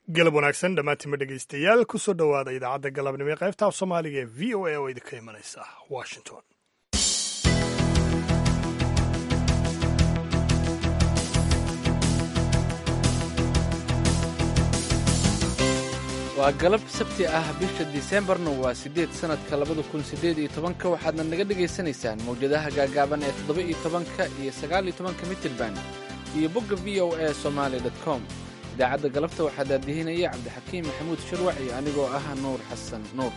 galab wanaagsan dhammaantiinma dhegaystayaal kusoo dhowaada idaacadda galabnimo ee qaybta af soomaaliga ee v o a oo idinka imanaysa washington waa galab sabti ah bisha diseembarna waa siddeed sannadka labada kun siddeed iyo tobanka waxaadna naga dhagaysanaysaan mawjadaha gaagaaban ee toddoba iyo tobanka iyo sagaal iyo tobanka mitirban iyo bogga v o a somaali dot com idaacadda galabta waxaa daadihinaya cabdixakiim maxamuud shirwac iyo anigoo ah nuur xasan nuur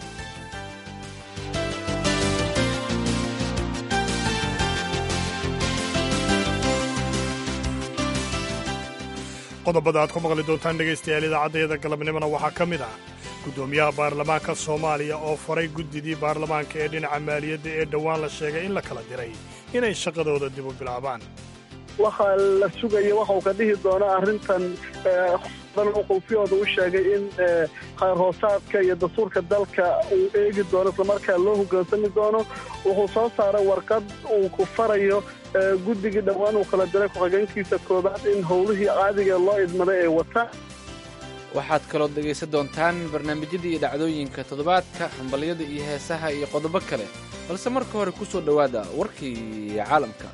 qodobada aad ku maqli doontaan dhegaystayaal idaacaddayada galabnimona waxaa ka mid ah guddoomiyaha baarlamaanka soomaaliya oo faray guddidii baarlamaanka ee dhinaca maaliyadda ee dhowaan la sheegay in la kala diray inay shaqadooda dib u bilaabaan waxaa la sugaya waxa uu ka dhihi doono arrintan qowfiyooda u sheegay in khayr hoosaadka iyo dastuurka dalka uu eegi doono islamarkaa loo hogaansami doono wuxuu soo saaray warqad uu ku farayo guddigii dhowaan uu kala diray ku-xigeenkiisa koobaad in howlihii caadiga loo idmaday ay wataan waxaad kaloo dhegaysan doontaan barnaamijyada iyo dhacdooyinka toddobaadka hambalyada iyo heesaha iyo qodobo kale balse marka hore ku soo dhowaada warkii caalamka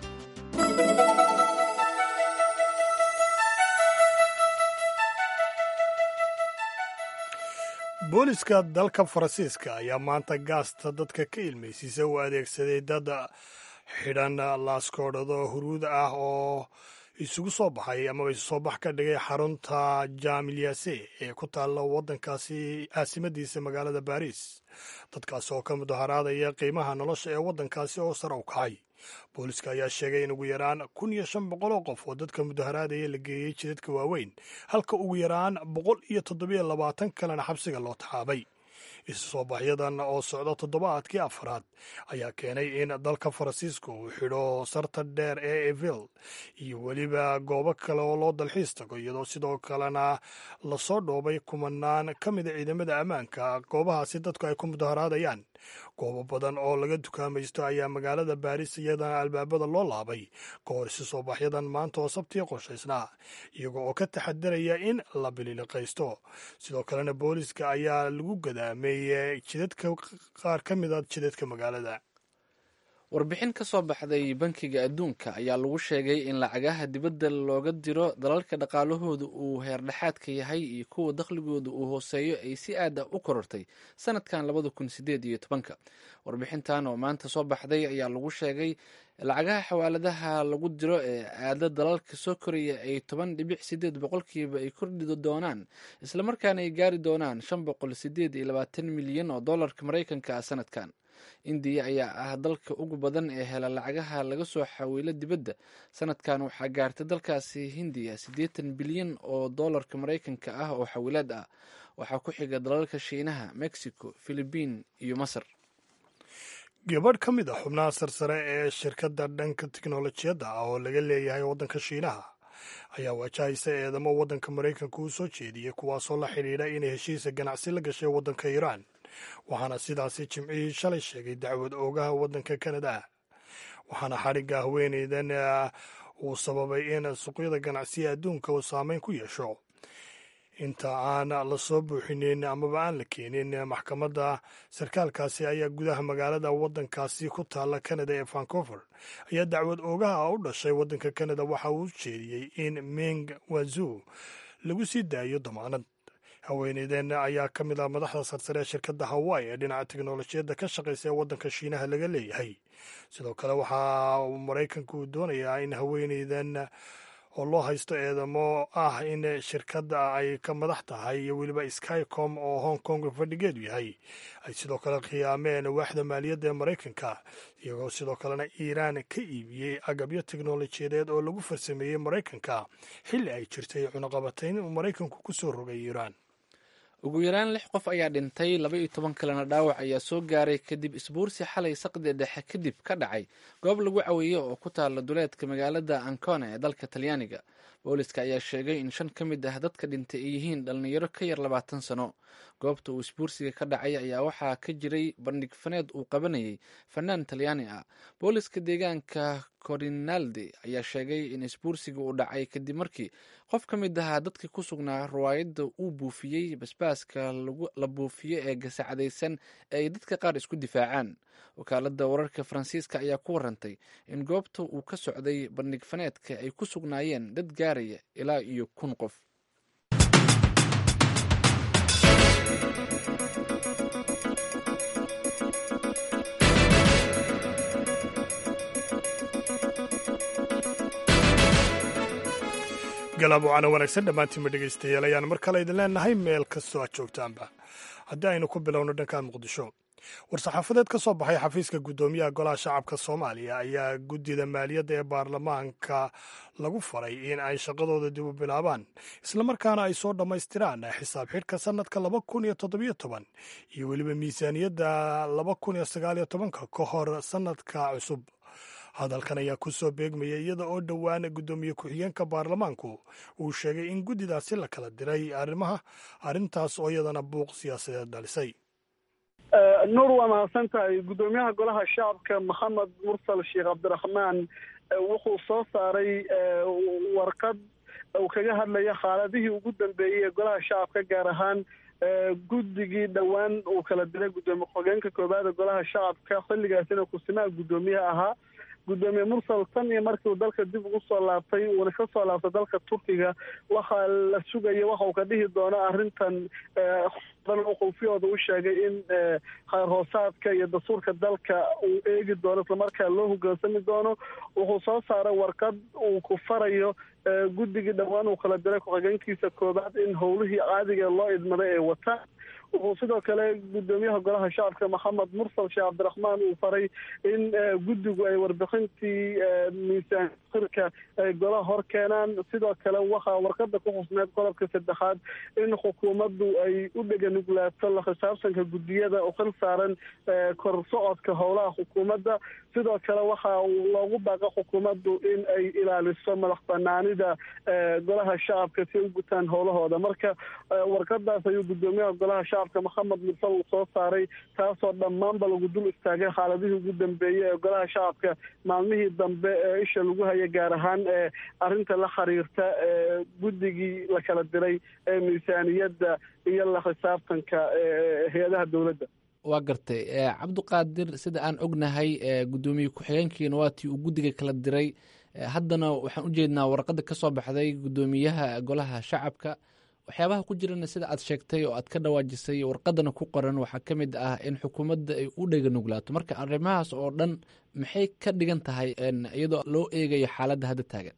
booliska dalka faransiiska ayaa maanta gaasta dadka ka ilmaysiisa u adeegsaday dad xidhan laaskoodhado huruud ah oo isugu soo baxay amaba isu soo bax ka dhigay xarunta jaamilyase ee ku taalla waddankaasi caasimadiisa magaalada baariis dadkaas oo ka mudaharaadaya qiimaha nolosha ee waddankaasi oo sare u kacay booliska ayaa sheegay in ugu yaraan kun iyo shan boqol oo qof oo dadka mudaharaadaya la geeyey jidadka waaweyn halka ugu yaraan boqol iyo toddobiyo labaatan kalena xabsiga loo taxaabay isu soo baxyadan oo socda toddobaadkii afraad ayaa keenay in dalka faransiiska uu xidho sarta dheer ee evil iyo weliba goobo kale oo loo dalxiis tago iyadoo sidoo kalena lasoo dhoobay kumanaan ka mida ciidamada ammaanka goobahaasi dadku ay ku mudaharaadayaan goobo badan oo laga dukaamaysto ayaa magaalada baariis iyadana albaabada loo laabay ka hor isu soo baxyadan maanta oo sabtii qorshaysnaa iyago oo ka taxadaraya in la bililiqaysto sidoo kalena booliska ayaa lagu gadaamay jidadka qaar ka mid a jidadka magaalada warbixin ka soo baxday bankiga adduunka ayaa lagu sheegay in lacagaha dibadda looga diro dalalka dhaqaalahooda uu heerdhexaadka yahay iyo kuwa dakhligooda uu hooseeyo ay si aad ah u korortay sanadkan labada kun sideed iyo tobanka warbixintan oo maanta soo baxday ayaa lagu sheegay lacagaha xawaaladaha lagu diro ee aada dalalka soo koraya ay toban dhibic sideed boqolkiiba ay kordhi doonaan islamarkaana ay gaari doonaan shan boqol sideed iyo labaatan milyan oo dollarka maraykanka ah sanadkan indiya ayaa ah dalka ugu badan ee hela lacagaha laga soo xawiilo dibadda sanadkan waxaa gaartay dalkaasi hindiya siddeetan bilyan oo dollarka maraykanka ah oo xawilaad ah waxaa ku xiga dalalka shiinaha mexico philibiin iyo masar gabadh ka mid a xubnaha sarsare ee shirkadda dhanka tiknolojiyadda ah oo laga leeyahay waddanka shiinaha ayaa wajahaysa eedamo waddanka maraykanka u soo jeediyey kuwaasoo la xidhiidha inay heshiisa ganacsi la gashay waddanka iiraan waxaana sidaasi jimcihii shalay sheegay dacwad oogaha waddanka kanada waxaana xadhigga haweeneydan uu sababay in suuqyada ganacsiga adduunka uu saameyn ku yeesho inta aan la soo buuxinin amaba aan la keenin maxkamadda sarkaalkaasi ayaa gudaha magaalada waddankaasi ku taalla kanada ee vancover ayaa dacwad oogaha u dhashay waddanka kanada waxa uu jeediyey in ming wazu lagu sii daayo damaanad haweeneyden ayaa ka mid ah madaxda sarsare ee shirkadda hawaii ee dhinaca teknolojiyadda ka shaqaysa ee waddanka shiinaha laga leeyahay sidoo kale waxaa maraykanka uu doonayaa in haweeneydan oo loo haysto eedamo ah in shirkadda ay ka madax tahay iyo weliba skycom oo hong kong fadhigeedu yahay ay sidoo kale khiyaameen waaxda maaliyadda ee maraykanka iyagoo sidoo kalena iiraan ka iibiyey agabyo teknolojiyadeed oo lagu farsameeyey maraykanka xilli ay jirtay cunaqabatayn uu maraykanku ku soo rogay iiraan ugu yaraan lix qof ayaa dhintay laba iyo toban kalena dhaawac ayaa soo gaaray kadib isbuursi xalay saqdi dhexe kadib ka dhacay goob lagu caweeye oo ku taala duleedka magaalada ancona ee dalka talyaaniga booliska ayaa sheegay in shan ka mid ah dadka dhintay ay yihiin dhallinyaro ka yar labaatan sano goobta uu isbuursiga ka dhacay ayaa waxaa ka jiray bandhig faneed uu qabanayay fanaan talyaani ah booliska deegaanka corinaldi ayaa sheegay in isbuursiga uu dhacay kadib markii qof ka mid ahaa dadkii ku sugnaa riwaayadda uu buufiyey basbaaska la buufiyo ee gasacadaysan ee ay dadka qaar isku difaacaan wakaaladda wararka faransiiska ayaa ku warantay in goobta uu ka socday bandhig faneedka ay ku sugnaayeen dad gaaraya ilaa iyo kun qof galaab wacana wanaagsan dhammaantiinma dhegaystayaal ayaan mar kale idin leenahay meel kastoo aad joogtaanba haddii aynu ku bilowno dhanka muqdisho war-saxaafadeed ka soo baxay xafiiska guddoomiyaha golaha shacabka soomaaliya ayaa guddida maaliyadda ee baarlamaanka lagu faray in ay shaqadooda dib u bilaabaan islamarkaana ay soo dhammaystiraan xisaab xidhka sannadka laba kun iyo toddobiyo toban iyo weliba miisaaniyadda laba kun iyo sagaaliyo tobanka ka hor sannadka cusub hadalkan ayaa ku soo beegmaya iyada oo dhowaan guddoomiye ku-xigeenka baarlamaanku uu sheegay in guddidaasi la kala diray arrimaha arrintaas oo iyadana buuq siyaasadeed dhalisay nuur waa mahadsan tahay guddoomiyaha golaha shacabka maxamed mursal sheekh cabdiraxmaan wuxuu soo saaray warqad uu kaga hadlaya xaaladihii ugu dambeeyey ee golaha shacabka gaar ahaan guddigii dhowaan uu kala diray guddoomiye ku-xigeenka koobaada golaha shacabka xilligaasina kusimaha guddoomiyaha ahaa guddoomiye mursal tan iyo markii uu dalka dib ugu soo laabtay uuna ka soo laabtay dalka turkiga waxaa la sugaya waxa uu ka dhihi doono arrintan qulfiyooda u sheegay in khayr hoosaadka iyo dastuurka dalka uu eegi doono islamarkaa loo hogaansami doono wuxuu soo saaray warqad uu ku farayo guddigii dhowaan uu kala diray ku-xigeenkiisa koobaad in howlihii caadiga loo idmaday ay wataan wuxuu sidoo kale guddoomiyaha golaha shacabka maxamed mursal sheekh cabdiraxmaan uu faray in guddigu ay warbixintii miisaan sirka ay golaha hor keenaan sidoo kale waxaa warqada ku xusneed qodobka saddexaad in xukuumaddu ay u dheganuglaato la xisaabtanka guddiyada u xil saaran kor socodka howlaha xukuumadda sidoo kale waxa loogu baaqa xukuumaddu in ay ilaaliso madax banaanida golaha shacabka si ay u gutaan howlahooda marka warqadaas ayuu guddoomiyaha golaha shacabka maxamed mursal uu soo saaray taasoo dhammaanba lagu dul istaagay xaaladihii ugu dambeeyey ee golaha shacabka maalmihii dambe ee isha lagu haya gaar ahaan ee arrinta la xiriirta guddigii la kala diray ee miisaaniyadda iyo la xisaabtanka hay-adaha dowladda waa gartay cabdiqaadir sida aan ognahay guddoomiye ku-xigeenkiina waatii uu guddiga kala diray haddana waxaan u jeednaa warqadda ka soo baxday guddoomiyaha golaha shacabka waxyaabaha ku jirana sida aad sheegtay oo aad ka dhawaajisay warqadana ku qoran waxaa ka mid ah in xukuumadda ay u dhega nuglaato marka arrimahaas oo dhan maxay ka dhigan tahay iyadoo loo eegayo xaaladda hadda taagan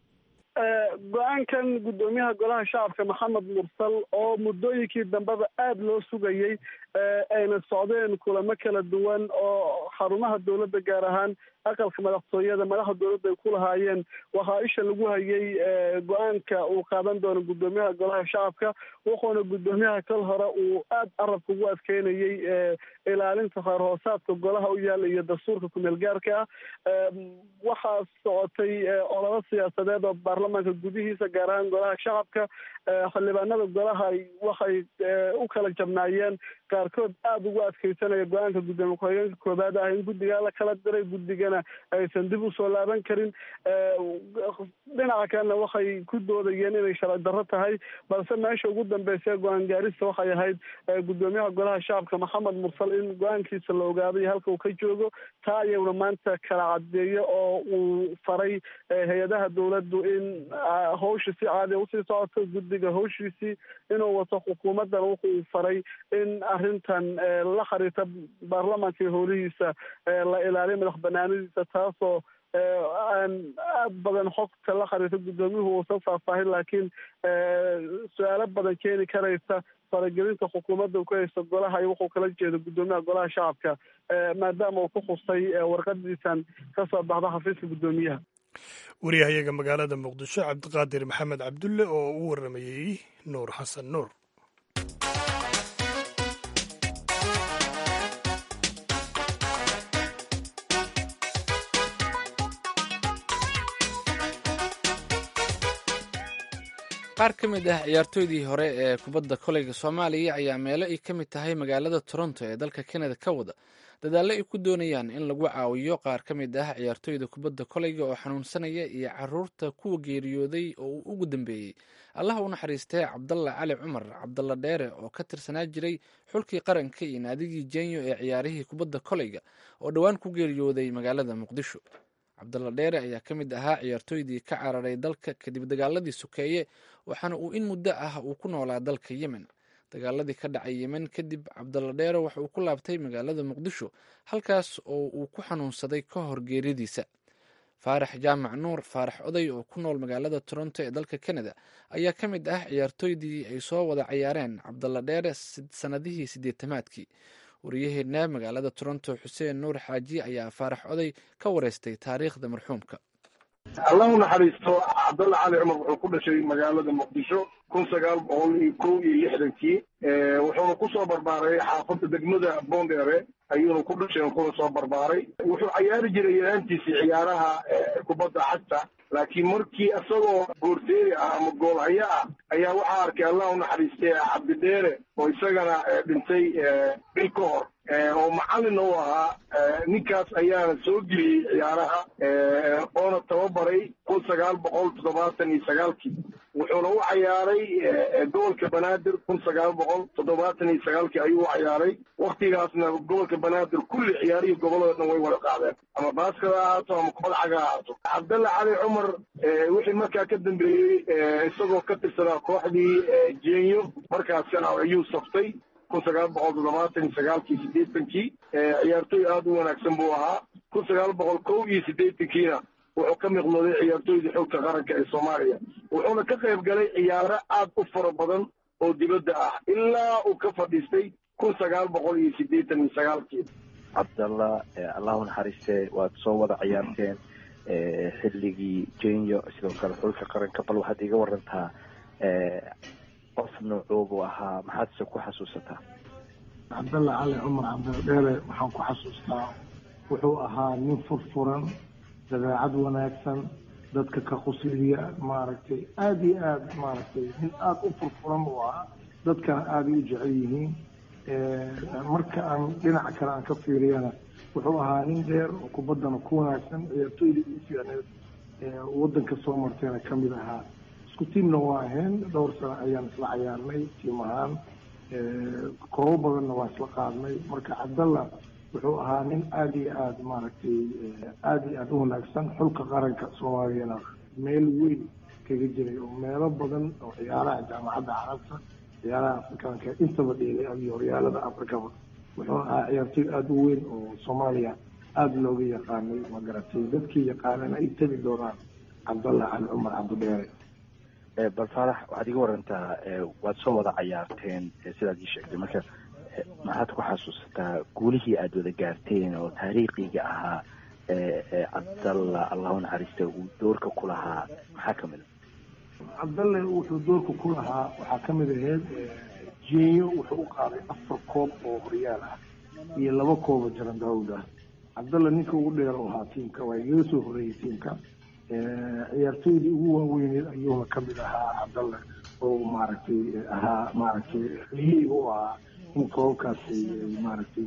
go-aankan guddoomiyaha golaha shacabka maxamed mursal oo muddooyinkii dambeba aada loo sugayey ayna socdeen kulamo kala duwan oo xarumaha dowladda gaar ahaan aqalka madaxtooyada madaxda dowladda ay ku lahaayeen waxaa isha lagu hayay go-aanka uu qaadan doono guddoomiyaha golaha shacabka wuxuuna guddoomiyaha kal hore uu aada carabka ugu adkeynayey ilaalinta khayr hoosaadka golaha u yaala iyo dastuurka kumeel gaarka ah waxaa socotay ololo siyaasadeed oo baarlamaanka gudihiisa gaar ahaan golaha shacabka xildhibaanada golaha waxay u kala jabnaayeen qaarkood aada ugu adkeysanaya go-aanka guddoomiye ku-xigeenka koobaad ah in guddigaa la kala diray guddigana aysan dib usoo laaban karin dhinaca kalena waxay ku doodayeen inay sharci darro tahay balse meesha ugu dambeysa go-aan gaarista waxay ahayd guddoomiyaha golaha shacabka maxamed mursal in go-aankiisa la ogaaday halka uu ka joogo taa ayuuna maanta kala cadeeyo oo uu faray hay-adaha dowladdu in hawsha si caadiya usii socoto guddiga hawshiisii inuu wato xukuumaddana wuxuu faray in arrintan la xiriirta baarlamaanka iyo howlihiisa la ilaaliyo madax banaanadiisa taasoo aan aad badan xogta la xiriirta guddoomiyuhu uusan faahfaahin laakiin su-aalo badan keeni karaysa faragelinta xukuumadda uu ku haysto golaha iyo wuxuu kala jeedo guddoomiyaha golaha shacabka maadaama uu ku xusay warqadiisan ka soo baxda xafiiska guddoomiyaha waryahayaga magaalada muqdisho cabdiqaadir maxamed cabdulle oo u waramayey nuur xasan nuur qaar ka mid ah ciyaartooydii hore ee kubadda koleyga soomaaliya ayaa meelo ay ka mid tahay magaalada toronto ee dalka kanada ka wada dadaallo ay ku doonayaan in lagu caawiyo qaar ka mid ah ciyaartooyda kubadda koleyga oo xanuunsanaya iyo caruurta kuwa geeriyooday oo uu ugu dambeeyey allah u naxariistee cabdalla cali cumar cabdalla dheere oo ka tirsanaa jiray xulkii qaranka iyo naadigii jenyo ee ciyaarihii kubadda koleyga oo dhowaan ku geeriyooday magaalada muqdisho cabdalla dheere ayaa ka mid ahaa ciyaartooydii ka cararay dalka kadib dagaaladii sokeeye waxaana uu in muddo ah uu ku noolaa dalka yemen dagaaladii ka dhacay yemen kadib cabdalla dheere waxa uu ku laabtay magaalada muqdisho halkaas oo uu ku xanuunsaday ka hor geeridiisa faarax jaamac nuur faarax oday oo ku nool magaalada toronto ee dalka canada ayaa ka mid ah ciyaartooydii ay soo wada ciyaareen cabdalla dheere sanadihii siddeetamaadkii wariyaheenna magaalada toronto xuseen nuur xaaji ayaa faarax oday ka wareystay taariikhda marxuumka allah u naxariisto cabdalla cali cumar wuxuu ku dhashay magaalada muqdisho kun sagaal boqol iyo kow iyo lixdankii wuxuuna kusoo barbaaray xaafadda degmada boondheere ayuuna ku dhashay kuna soo barbaaray wuxuu cayaari jiray yaraantiisii ciyaaraha kubadda cagta laakiin markii isagoo goorteeri ah ama goolhayo ah ayaa waxaa arkay allah u naxariistay cabdidheere oo isagana dhintay bil ka hor oo macallina u ahaa ninkaas ayaana soo geliyey ciyaaraha oona tababaray kun sagaal boqol toddobaatan iyo sagaalkii wuxuuna u cayaaray gobolka banaadir kun sagaal boqol toddobaatan iyo sagaalkii ayuu u cayaaray waktigaasna gobolka banaadir kulli ciyaarihii gobolada dhan way wada qaadeen ama baaskada ha ahaato ama kubad caga ha ahaato cabdalla cali cumar wixii markaa ka dambeeyey isagoo ka tirsanaa kooxdii jenyo markaasna ayuu saftay kun sagaal boqol toddobaatan iyo sagaalkii siddeetankii ciyaartooy aada u wanaagsan buu ahaa kun sagaal boqol kow iyo siddeetankiina wuxuu ka miqnooday ciyaartooydii xogta qaranka ee soomaaliya wuxuuna ka qayb galay ciyaaro aad u fara badan oo dibadda ah ilaa uu ka fadhiistay kun sagaal boqol iyo siddeetan iyo sagaalkii cabdalla allahu naxariiste waad soo wada ciyaarteen xilligii jenyo sidoo kale xulka qaranka bal waxaad iga warantaa qof noocoobu ahaa maxaadse ku xasuusataa cabdalla cali cumar cabdildheere waxaan ku xasuustaa wuxuu ahaa nin furfuran dabeecad wanaagsan dadka ka qusliya maaragtay aada iyo aada maaragtay nin aada u furfuran buu ahaa dadkana aaday u jecel yihiin marka aan dhinaca kale aan ka fiiriyana wuxuu ahaa nin dheer oo kubaddana ku wanaagsan ciyaartooydii ugu fiicneed waddanka soo martayna ka mid ahaa isku tiimna waa ahayn dhowr sano ayaan isla cayaarnay tiim ahaan koobo badanna waa isla qaadnay marka cabdalla wuxuu ahaa nin aada iyo aada maaragtay aada iyo aada u wanaagsan xulka qaranka soomaaliyana meel weyn kaga jiray oo meelo badan oo ciyaaraha jaamacadda carabta ciyaaraha afrikaanka intaba dheelay iyo horyaalada afrikaba wuxuuna ahaa ciyaartooy aada u weyn oo soomaaliya aada looga yaqaanay ma garatay dadkii yaqaanana ay tegi doonaan cabdalla cali cumar cabdidheere bal faarax waxaad iga warantaa waad soo wada cayaarteen sidaad ii sheegtay marka maxaad ku xasuusataa guulihii aada wada gaarteen oo taariikhiga ahaa cabdalla allahu naxariista uu doorka ku lahaa maxaa ka mid a cabdalle wuxuu doorka ku lahaa waxaa ka mid ahayd jenyo wuxuu u qaaday afar koob oo horyaal ah iyo laba koob oo jaran daawud ah cabdalle ninka ugu dheer oo ahaa tiimka waa igaga soo horreeyey tiimka ciyaartooydii ugu waaweyneed ayuuna ka mid ahaa cabdalle oo maaragtay ahaa maaragtay liyeyga u ahaa in koobabkaas maaragtay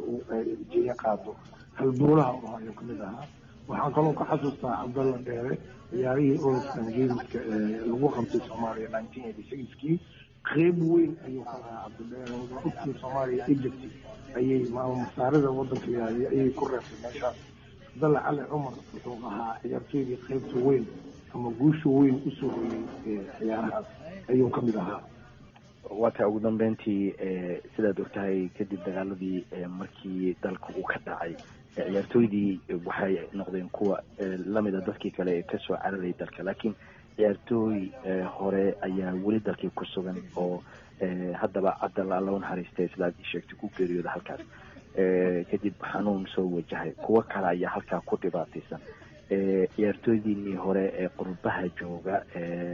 jeeyo qaado halboolaha u ahaa ayuu kamid ahaa waxaan kaloo ka xasuustaa cabdalla dheere ciyaarihii olofkan geemiska ee lagu qabtay soomaaliya nineteen eighty sixkii qeyb weyn ayuu ka lahaa cabdidheere ogtii soomaaliya egypt ayay masaarida wadanka yahay ayay ku reebtay meeshaas cabdalla cali cumar wuxuu ahaa ciyaartooydii qeybta weyn ama guusha weyn usoo hoyey ciyaarahaas ayuu ka mid ahaa waata ugu dambeyntii sidaad ogtahay kadib dagaaladii markii dalka uu ka dhacay ciyaartooydii waxay noqdeen kuwa lamida dadkii kale ee kasoo cararay dalka laakiin ciyaartooy hore ayaa weli dalkii ku sugan oo haddaba cabdalla alla u naxariistay sidaad ii sheegtay ku geeriyooda halkaas kadib xanuun soo wajahay kuwo kale ayaa halkaa ku dhibaataysan ciyaartooydiinii hore ee qurbaha jooga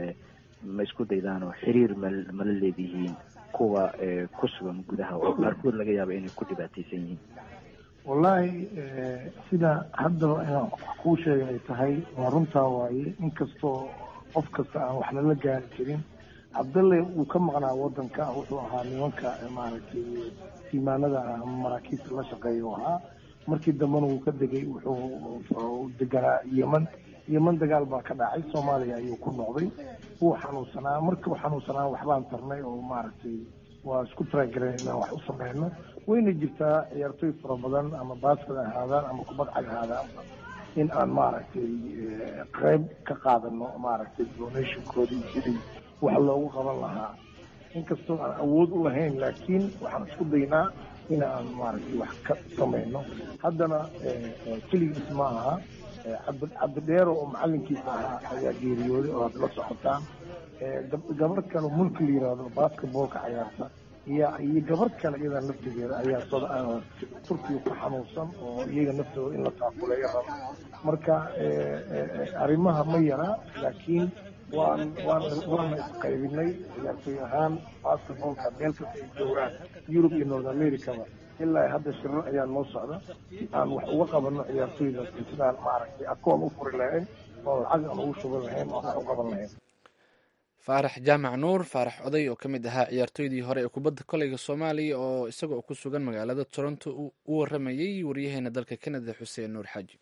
ma isku daydaan oo xiriir mal mala leedihiin kuwa ku sugan gudaha oo qaarkood laga yaaba inay ku dhibaataysan yihiin wallaahi sida haddaba inaan kuu sheegay ay tahay waa runtaa waaye inkastoo qof kasta aan waxna la gaari karin cabdalle uu ka maqnaa wadanka wuxuu ahaa nimanka maaragtay tiimaanada ama maraakiibta la shaqeeya u ahaa markii dambena wuu ka degay wuxuu deganaa yeman yeman dagaal baa ka dhacay soomaaliya ayuu ku noqday wuu xanuunsanaa markii uu xanuunsanaa waxbaan tarnay oo maaragtay waa isku taragareen inaan wax u sameyno wayna jirtaa ciyaartooy fara badan ama baasket ahaadaan ama kubad cag ahaadaan in aan maaragtay qeyb ka qaadano maaragtay donationkoodii sidii wax loogu qaban lahaa inkastoo aan awood u lahayn laakiin waxaan isku daynaa in aan maaragtay wax ka samayno haddana keligiis ma aha cabdidheero oo macalinkiisa ahaa ayaa geeriyooday oo aad la socotaan gabar kale mulki la yiraahdo basketballka cayaarta iyo iyo gabar kale iyada naftigeeda ayaa turkiga ku xanuunsan oo iyaga naftooda in la taakuleeyo rabo marka arrimaha ma yara laakiin waan waan waana isqaybinay ciyaartooy ahaan basketballka meel kasta ay joogaan yurub iyo north americaba ilaa hadda shirar ayaa noo socda si aan wax uga qabano ciyaartooyda sidaan maaragtay akoon u furi lahayn oo lacag aan ugu shuban lahayn oo wax u qaban lahayn faarax jaamac nuur faarax oday oo ka mid ahaa ciyaartooydii hore ee kubadda koleyga soomaaliya oo isagoo ku sugan magaalada toronto u waramayey waryaheena dalka kanada xuseen nuur xaaji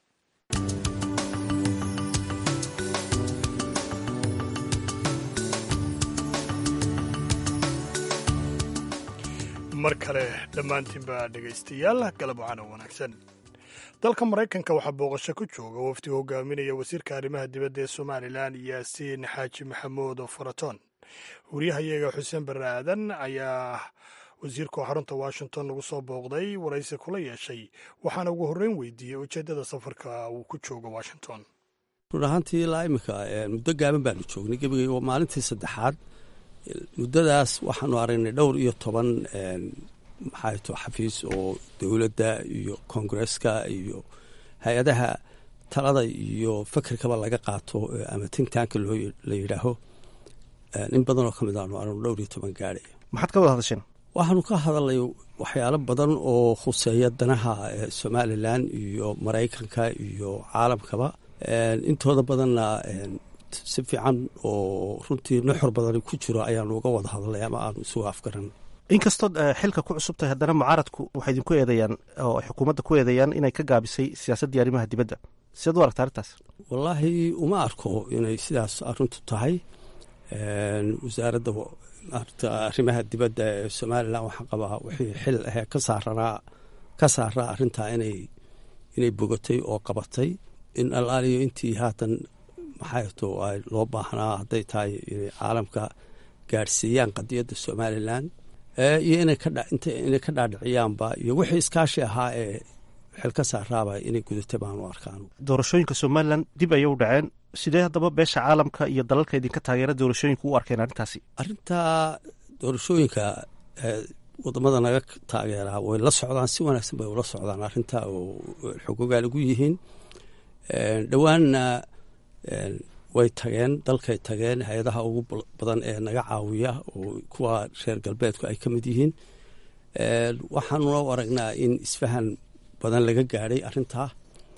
mar kale dhammaantiinba dhegaystayaal galab wacana wanaagsan dalka maraykanka waxaa booqasho ku jooga wafdi hogaaminaya wasiirka arrimaha dibadda ee somalilan yaasiin xaaji maxamuud faraton wariyahayaga xuseen barre aadan ayaa wasiirku xarunta washington lagu soo booqday waraysi kula yeeshay waxaana ugu horreyn weydiiyey ujeeddada safarka uu ku joogo washington run ahaantii ilaa iminka muddo gaaban baanu joognay gebigay waa maalintii saddexaad muddadaas waxaanu aragnay dhowr iyo toban maxaa to xafiis oo dowladda iyo koongareska iyo hay-adaha talada iyo fakerkaba laga qaato ama tintanka la yidhaaho in badan oo ka mid aanu aragno dhowr iyo toban gaadhay maxaad ka wada hadasheen waxaanu ka hadalnay waxyaalo badan oo khuseeya danaha somalilan iyo maraykanka iyo caalamkaba intooda badanna si fiican oo runtii nuxur badan ku jiro ayaanu uga wada hadalnay ama aanu isugu afgaran inkastood xilka ku cusub tahay haddana mucaaradku waxay idinku eedeeyaan oo xukuumadda ku eedeeyaan inay ka gaabisay siyaasaddii arrimaha dibadda sidaad u aragta arrintaas wallaahi uma arko inay sidaas arrintu tahay wasaaradda maarata arrimaha dibadda ee somalilan waxaan qabaa wixii xil ahee ka saaranaa ka saaraa arrintaa inay inay bogatay oo qabatay in allaaliyo intii haatan maxay to ay loo baahnaa hadday tahay inay caalamka gaadhsiiyaan qadiyadda somalilan iyo inay ka dhaadhiciyaanba iyo wixii iskaashi ahaa ee xil ka saaraaba inay gudatay baanu arkaan doorashooyinka somalilan dib ayay u dhaceen sidee haddaba beesha caalamka iyo dalalka idinka taageera doorashooyinka u arkeen arrintaasi arrintaa doorashooyinka wadamada naga taageeraa way la socdaan si wanaagsan bay ula socdaan arrintaa oo xogogaal ugu yihiin dhowaanna way tageen dalkay tageen hay-adaha ugu badan ee naga caawiya oo kuwa reer galbeedku ay ka mid yihiin waxaanuna u aragnaa in isfahan badan laga gaadhay arrintaa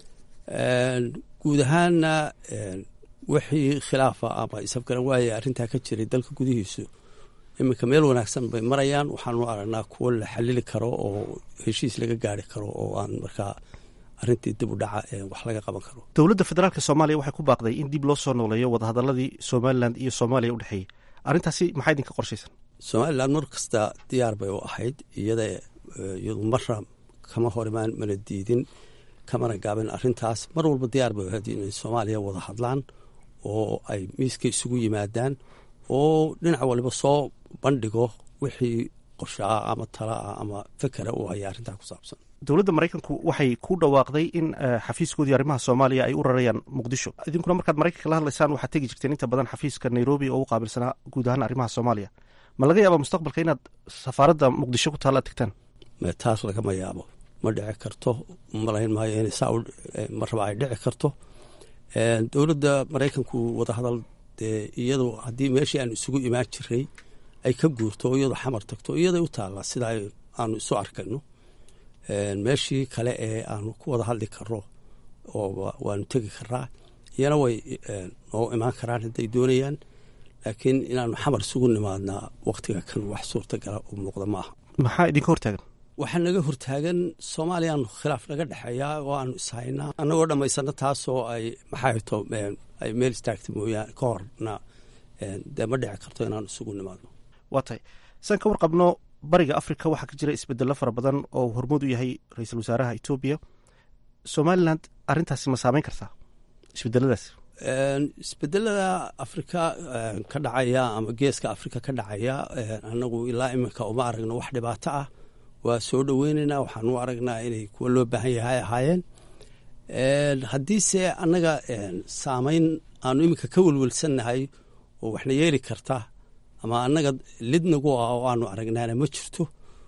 guud ahaanna wixii khilaafa ama isafgaran waaya arrintaa ka jiray dalka gudihiisu iminka meel wanaagsan bay marayaan waxaanu aragnaa kuwo la xalili karo oo heshiis laga gaari karo oo aan markaa arrintii dib u dhaca ee wax laga qaban karo dowladda federaalka soomaaliya waxay ku baaqday in dib loo soo nooleeyo wadahadaladii somalilan iyo soomaaliya u dhexeeyey arrintaasi maxaa idinka qorshaysan somalilan mar kasta diyaar bay u ahayd iyada iyadu marna kama hor imaan mana diidin kamana gaabin arrintaas mar walba diyaar bay ahayd inay soomaaliya wada hadlaan oo ay miiska isugu yimaadaan oo dhinac waliba soo bandhigo wixii qorshaa ama talaa ama fekera uu haya arrintaa ku saabsan dowladda maraykanku waxay ku dhawaaqday in xafiiskoodii arrimaha soomaaliya ay u rarayaan muqdisho idinkuna markaad maraykanka la hadlaysaan waxaad tegi jirteen inta badan xafiiska nairobi oo u qaabilsanaa guud ahaan arrimaha soomaaliya ma laga yaaba mustaqbalka inaad safaaradda muqdisho ku taalla tegtaan taas lagama yaabo ma dhici karto malayn maayo inay saa marraba ay dhici karto dowladda maraykanku wadahadal dee iyadu haddii meeshii aan isugu imaan jiray ay ka guurto oo iyadu xamar tagto iyaday u taallaa sida aanu isu arkayno meeshii kale ee aanu ku wada hadli karno oo waanu tegi karaa iyana way noo imaan karaan hadday doonayaan laakiin inaanu xamar isugu nimaadnaa waktiga kan wax suurtagala u muuqda ma aha maxaa idinka hortaagan waxaa naga hortaagan soomaaliyaanu khilaaf naga dhexeeyaa oo aanu ishaynaa annagoo dhammaysano taasoo ay maxaato ay meel istaagta mooyaane ka horna dee ma dhici karto inaanu isugu nimaadno waa tahay saan ka warqabno bariga africa waxaa ka jira isbedello fara badan oo hormood u yahay ra-iisul wasaaraha etoobiya somaliland arrintaasi ma saameyn kartaa isbedeladaas isbedelada afrika ka dhacaya ama geeska afrika ka dhacaya annagu ilaa iminka uma aragno wax dhibaato ah waa soo dhoweyneynaa waxaan u aragnaa inay kuwa loo baahan yahay ahaayeen haddiise annaga saameyn aanu iminka ka welwelsannahay oo waxna yeeli karta ama annaga lidnagu ah oo aanu aragnaana ma jirto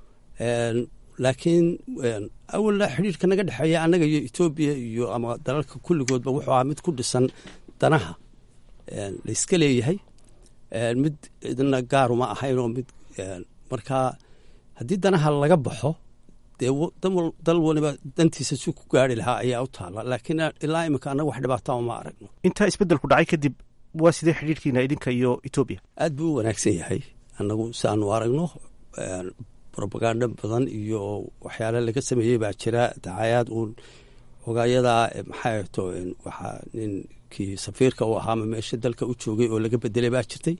laakiin awalna xidhiirka naga dhexeeya annaga iyo etoobiya iyo ama dalalka kulligoodba wuxuu ahaa mid ku dhisan danaha layska leeyahay mid idna gaaruma ahayn oo mid markaa haddii danaha laga baxo dee dal waliba dantiisa si ku gaari lahaa ayaa u taala laakiin ilaa iminka annaga wax dhibaata ma aragno intaa isbedelku dhacay kadib waa sidee xidhiirkiina idinka iyo etoobiya aad buu u wanaagsan yahay annagu si aanu aragno robaganda badan iyo waxyaale laga sameeyey baa jira dacayaad uun ogayadaa maxaa to waxaa ninkii safiirka u ahaama meesha dalka u joogay oo laga bedelay baa jirtay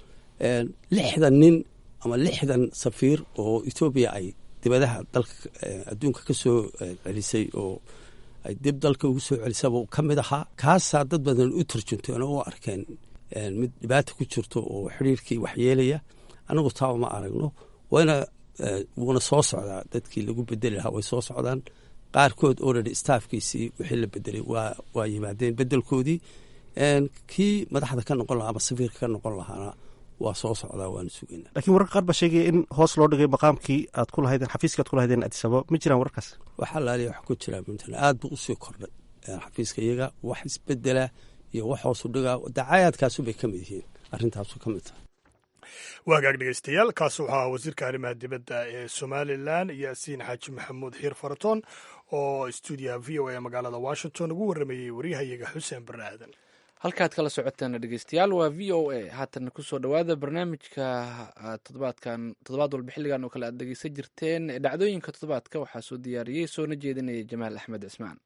lixdan nin ama lixdan safiir oo etoobiya ay dibadaha dalka adduunka ka soo celisay oo ay dib dalka ugu soo celisaba ka mid ahaa kaasaa dad badan u tarjunteen oo u arkeen mid dhibaata ku jirto oo xidhiirkii waxyeelaya anagu taa uma aragno wayna wuuna soo socdaa dadkii lagu bedeli lahaa way soo socdaan qaarkood already staafkiisii wixii la bedelay waa waa yimaadeen bedelkoodii kii madaxda ka noqon lahaa ama safiirka ka noqon lahaana waa soo socdaa waanu sugeynaa lakiin wararka qaar baa sheegaya in hoos loo dhigay maqaamkii aad ku lahaydeen xafiiska aad ku lahaydeen adisababa ma jiraan wararkaas waxaa laaliya wax ku jiraa puntland aad buu usii kordhay xafiiska iyaga wax isbedela iyo wax hoosu dhigaa dacayaadkaasu bay ka mid yihiin arrintaasu ka mid tahay waagaag dhegeystayaal kaas wuxuu ahaa wasiirka arrimaha dibadda ee somalilan yaasiin xaaji maxamuud xiir faratoon oo stuudiyaha v o a magaalada washington ugu warramayey waryahayaga xuseen barre aadan halkaad kala socoteen dhegeystayaal waa v o a haatan kusoo dhowaada barnaamijka todobaadkan toddobaad walba xilligan oo kale aad dhegeysan jirteen dhacdooyinka toddobaadka waxaa soo diyaariyey soona jeedinaya jamaal axmed cismaan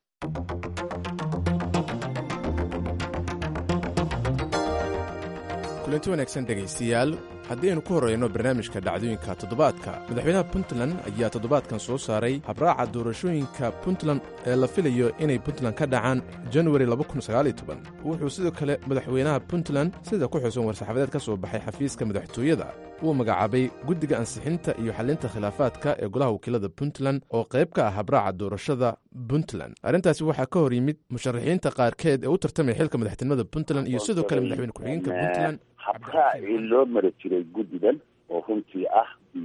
kulanti wanaagsan dhegaystayaal haddaynu ku horreyno barnaamijka dhacdooyinka toddobaadka madaxweynaha puntland ayaa toddobaadkan soo saaray habraaca doorashooyinka puntland ee la filayo inay puntland ka dhacaan januari wuxuu sidoo kale madaxweynaha puntland sida ku xusan war-saxaafadeed ka soo baxay xafiiska madaxtooyada uu magacaabay guddiga ansixinta iyo xallinta khilaafaadka ee golaha wakiilada puntland oo qayb ka ah habraaca doorashada puntland arrintaasi waxaa ka hor yimid musharaxiinta qaarkeed ee u tartamaya xilka madaxtinimada puntland iyo sidoo kale madaxweyne ku-xigeenka puntland habraacii loo mari jiray guddigan oo runtii ah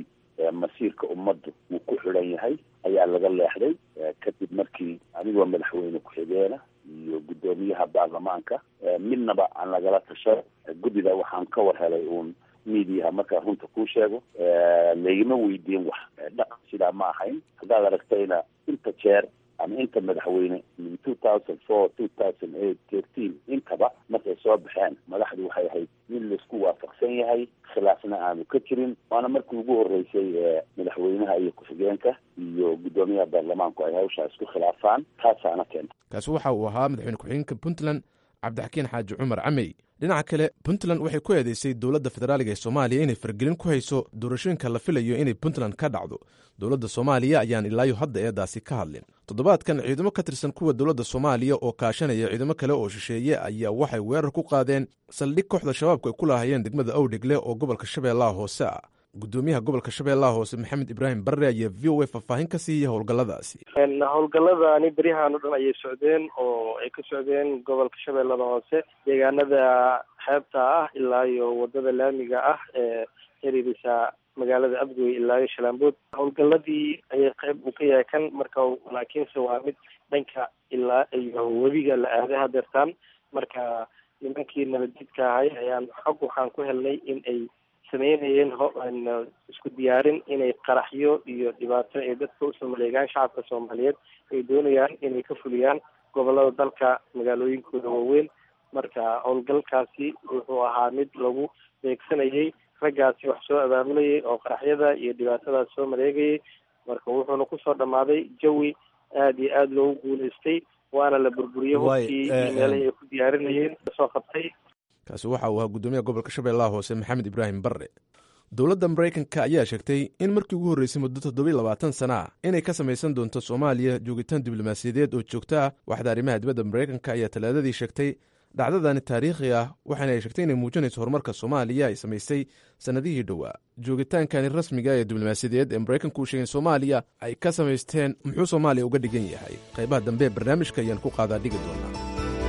masiirka ummaddu uu ku xidhan yahay ayaa laga leexday kadib markii anigoo madaxweyne ku-xigeena iyo guddoomiyaha baarlamaanka midnaba aan lagala tashan guddida waxaan ka war helay uun miidiyaha markaan runta kuu sheego laygama weydiin wax dhaqan sidaa ma ahayn haddaad aragtayna inta jeer ama inta madaxweyne min two thousand four two thousand eight thirteen intaba markay soo baxeen madaxdu waxay ahayd mid laisku waafaqsan yahay khilaafna aanu ka jirin waana markii ugu horreysay ee madaxweynaha iyo ku-xigeenka iyo guddoomiyaha baarlamaanku ay hawshaa isku khilaafaan taasaana keenta kaasi waxa uu ahaa madaxweyne ku-xigeenka puntland cabdixakiin xaaji cumar camey dhinaca kale puntland waxay ku eedeysay dowladda federaaliga ee soomaaliya inay fargelin ku hayso doorashooyinka la filayo inay puntland ka dhacdo dowladda soomaaliya ayaan ilaayo hadda eedaasi ka hadlin toddobaadkan ciidamo ka tirsan kuwa dowladda soomaaliya oo kaashanaya ciidamo kale oo shisheeye ayaa waxay weerar ku qaadeen saldhig kooxda shabaabku ay ku lahaayeen degmada owdhegle oo gobolka shabeellaha hoose ah gudoomiyaha gobolka shabeellaha hoose maxamed ibraahim barre ayaa v o a faahfaahin ka siiyey howlgalladaasi howlgalladani beryahan o dhan ayay socdeen oo ay ka socdeen gobolka shabeellada hoose deegaanada xeebta ah ilaa iyo wadada laamiga ah ee xiriirisa magaalada abgoy ilaa iyo shalaambood howlgalladii ayay qayb uu ka yahay kan marka laakiinse waa mid dhanka ilaa iyo webiga la aaday hadeertaan marka nimankii nabadjidka ahay ayaan xog waxaan ku helnay in ay sameynayeen isku diyaarin inay qaraxyo iyo dhibaato ay dadka usoo maleegaan shacabka soomaaliyeed ay doonayaan inay ka fuliyaan gobolada dalka magaalooyinkooda waaweyn marka howlgalkaasi wuxuu ahaa mid lagu beegsanayay raggaasi wax soo abaabulayay oo qaraxyada iyo dhibaatadaas soo mareegayay marka wuxuuna kusoo dhammaaday jawi aada iyo aada loogu guulaystay waana la burburiyey hubkii iyo meelahii ay ku diyaarinayeen soo qabtay kaasi waxa uu ahaa guddoomiyaha gobolka shabeellaha hoose maxamed ibraahim barre dowladda maraykanka ayaa sheegtay in markii ugu horreysay muddo toddobiy labaatan sana ah inay ka samaysan doonto soomaaliya joogitaan diblomaasiyadeed oo joogto ah waxda arrimaha dibadda maraykanka ayaa talaadadii sheegtay dhacdadani taariikhi ah waxaana ay sheegtay inay muujinayso horumarka soomaaliya ay samaysay sannadihii dhowaa joogitaankani rasmiga ee diblomaasiyadeed ee maraykanku uu sheegay soomaaliya ay ka samaysteen muxuu soomaaliya uga dhigan yahay qaybaha dambe ee barnaamijka ayaan ku qaadaa dhigi doonaa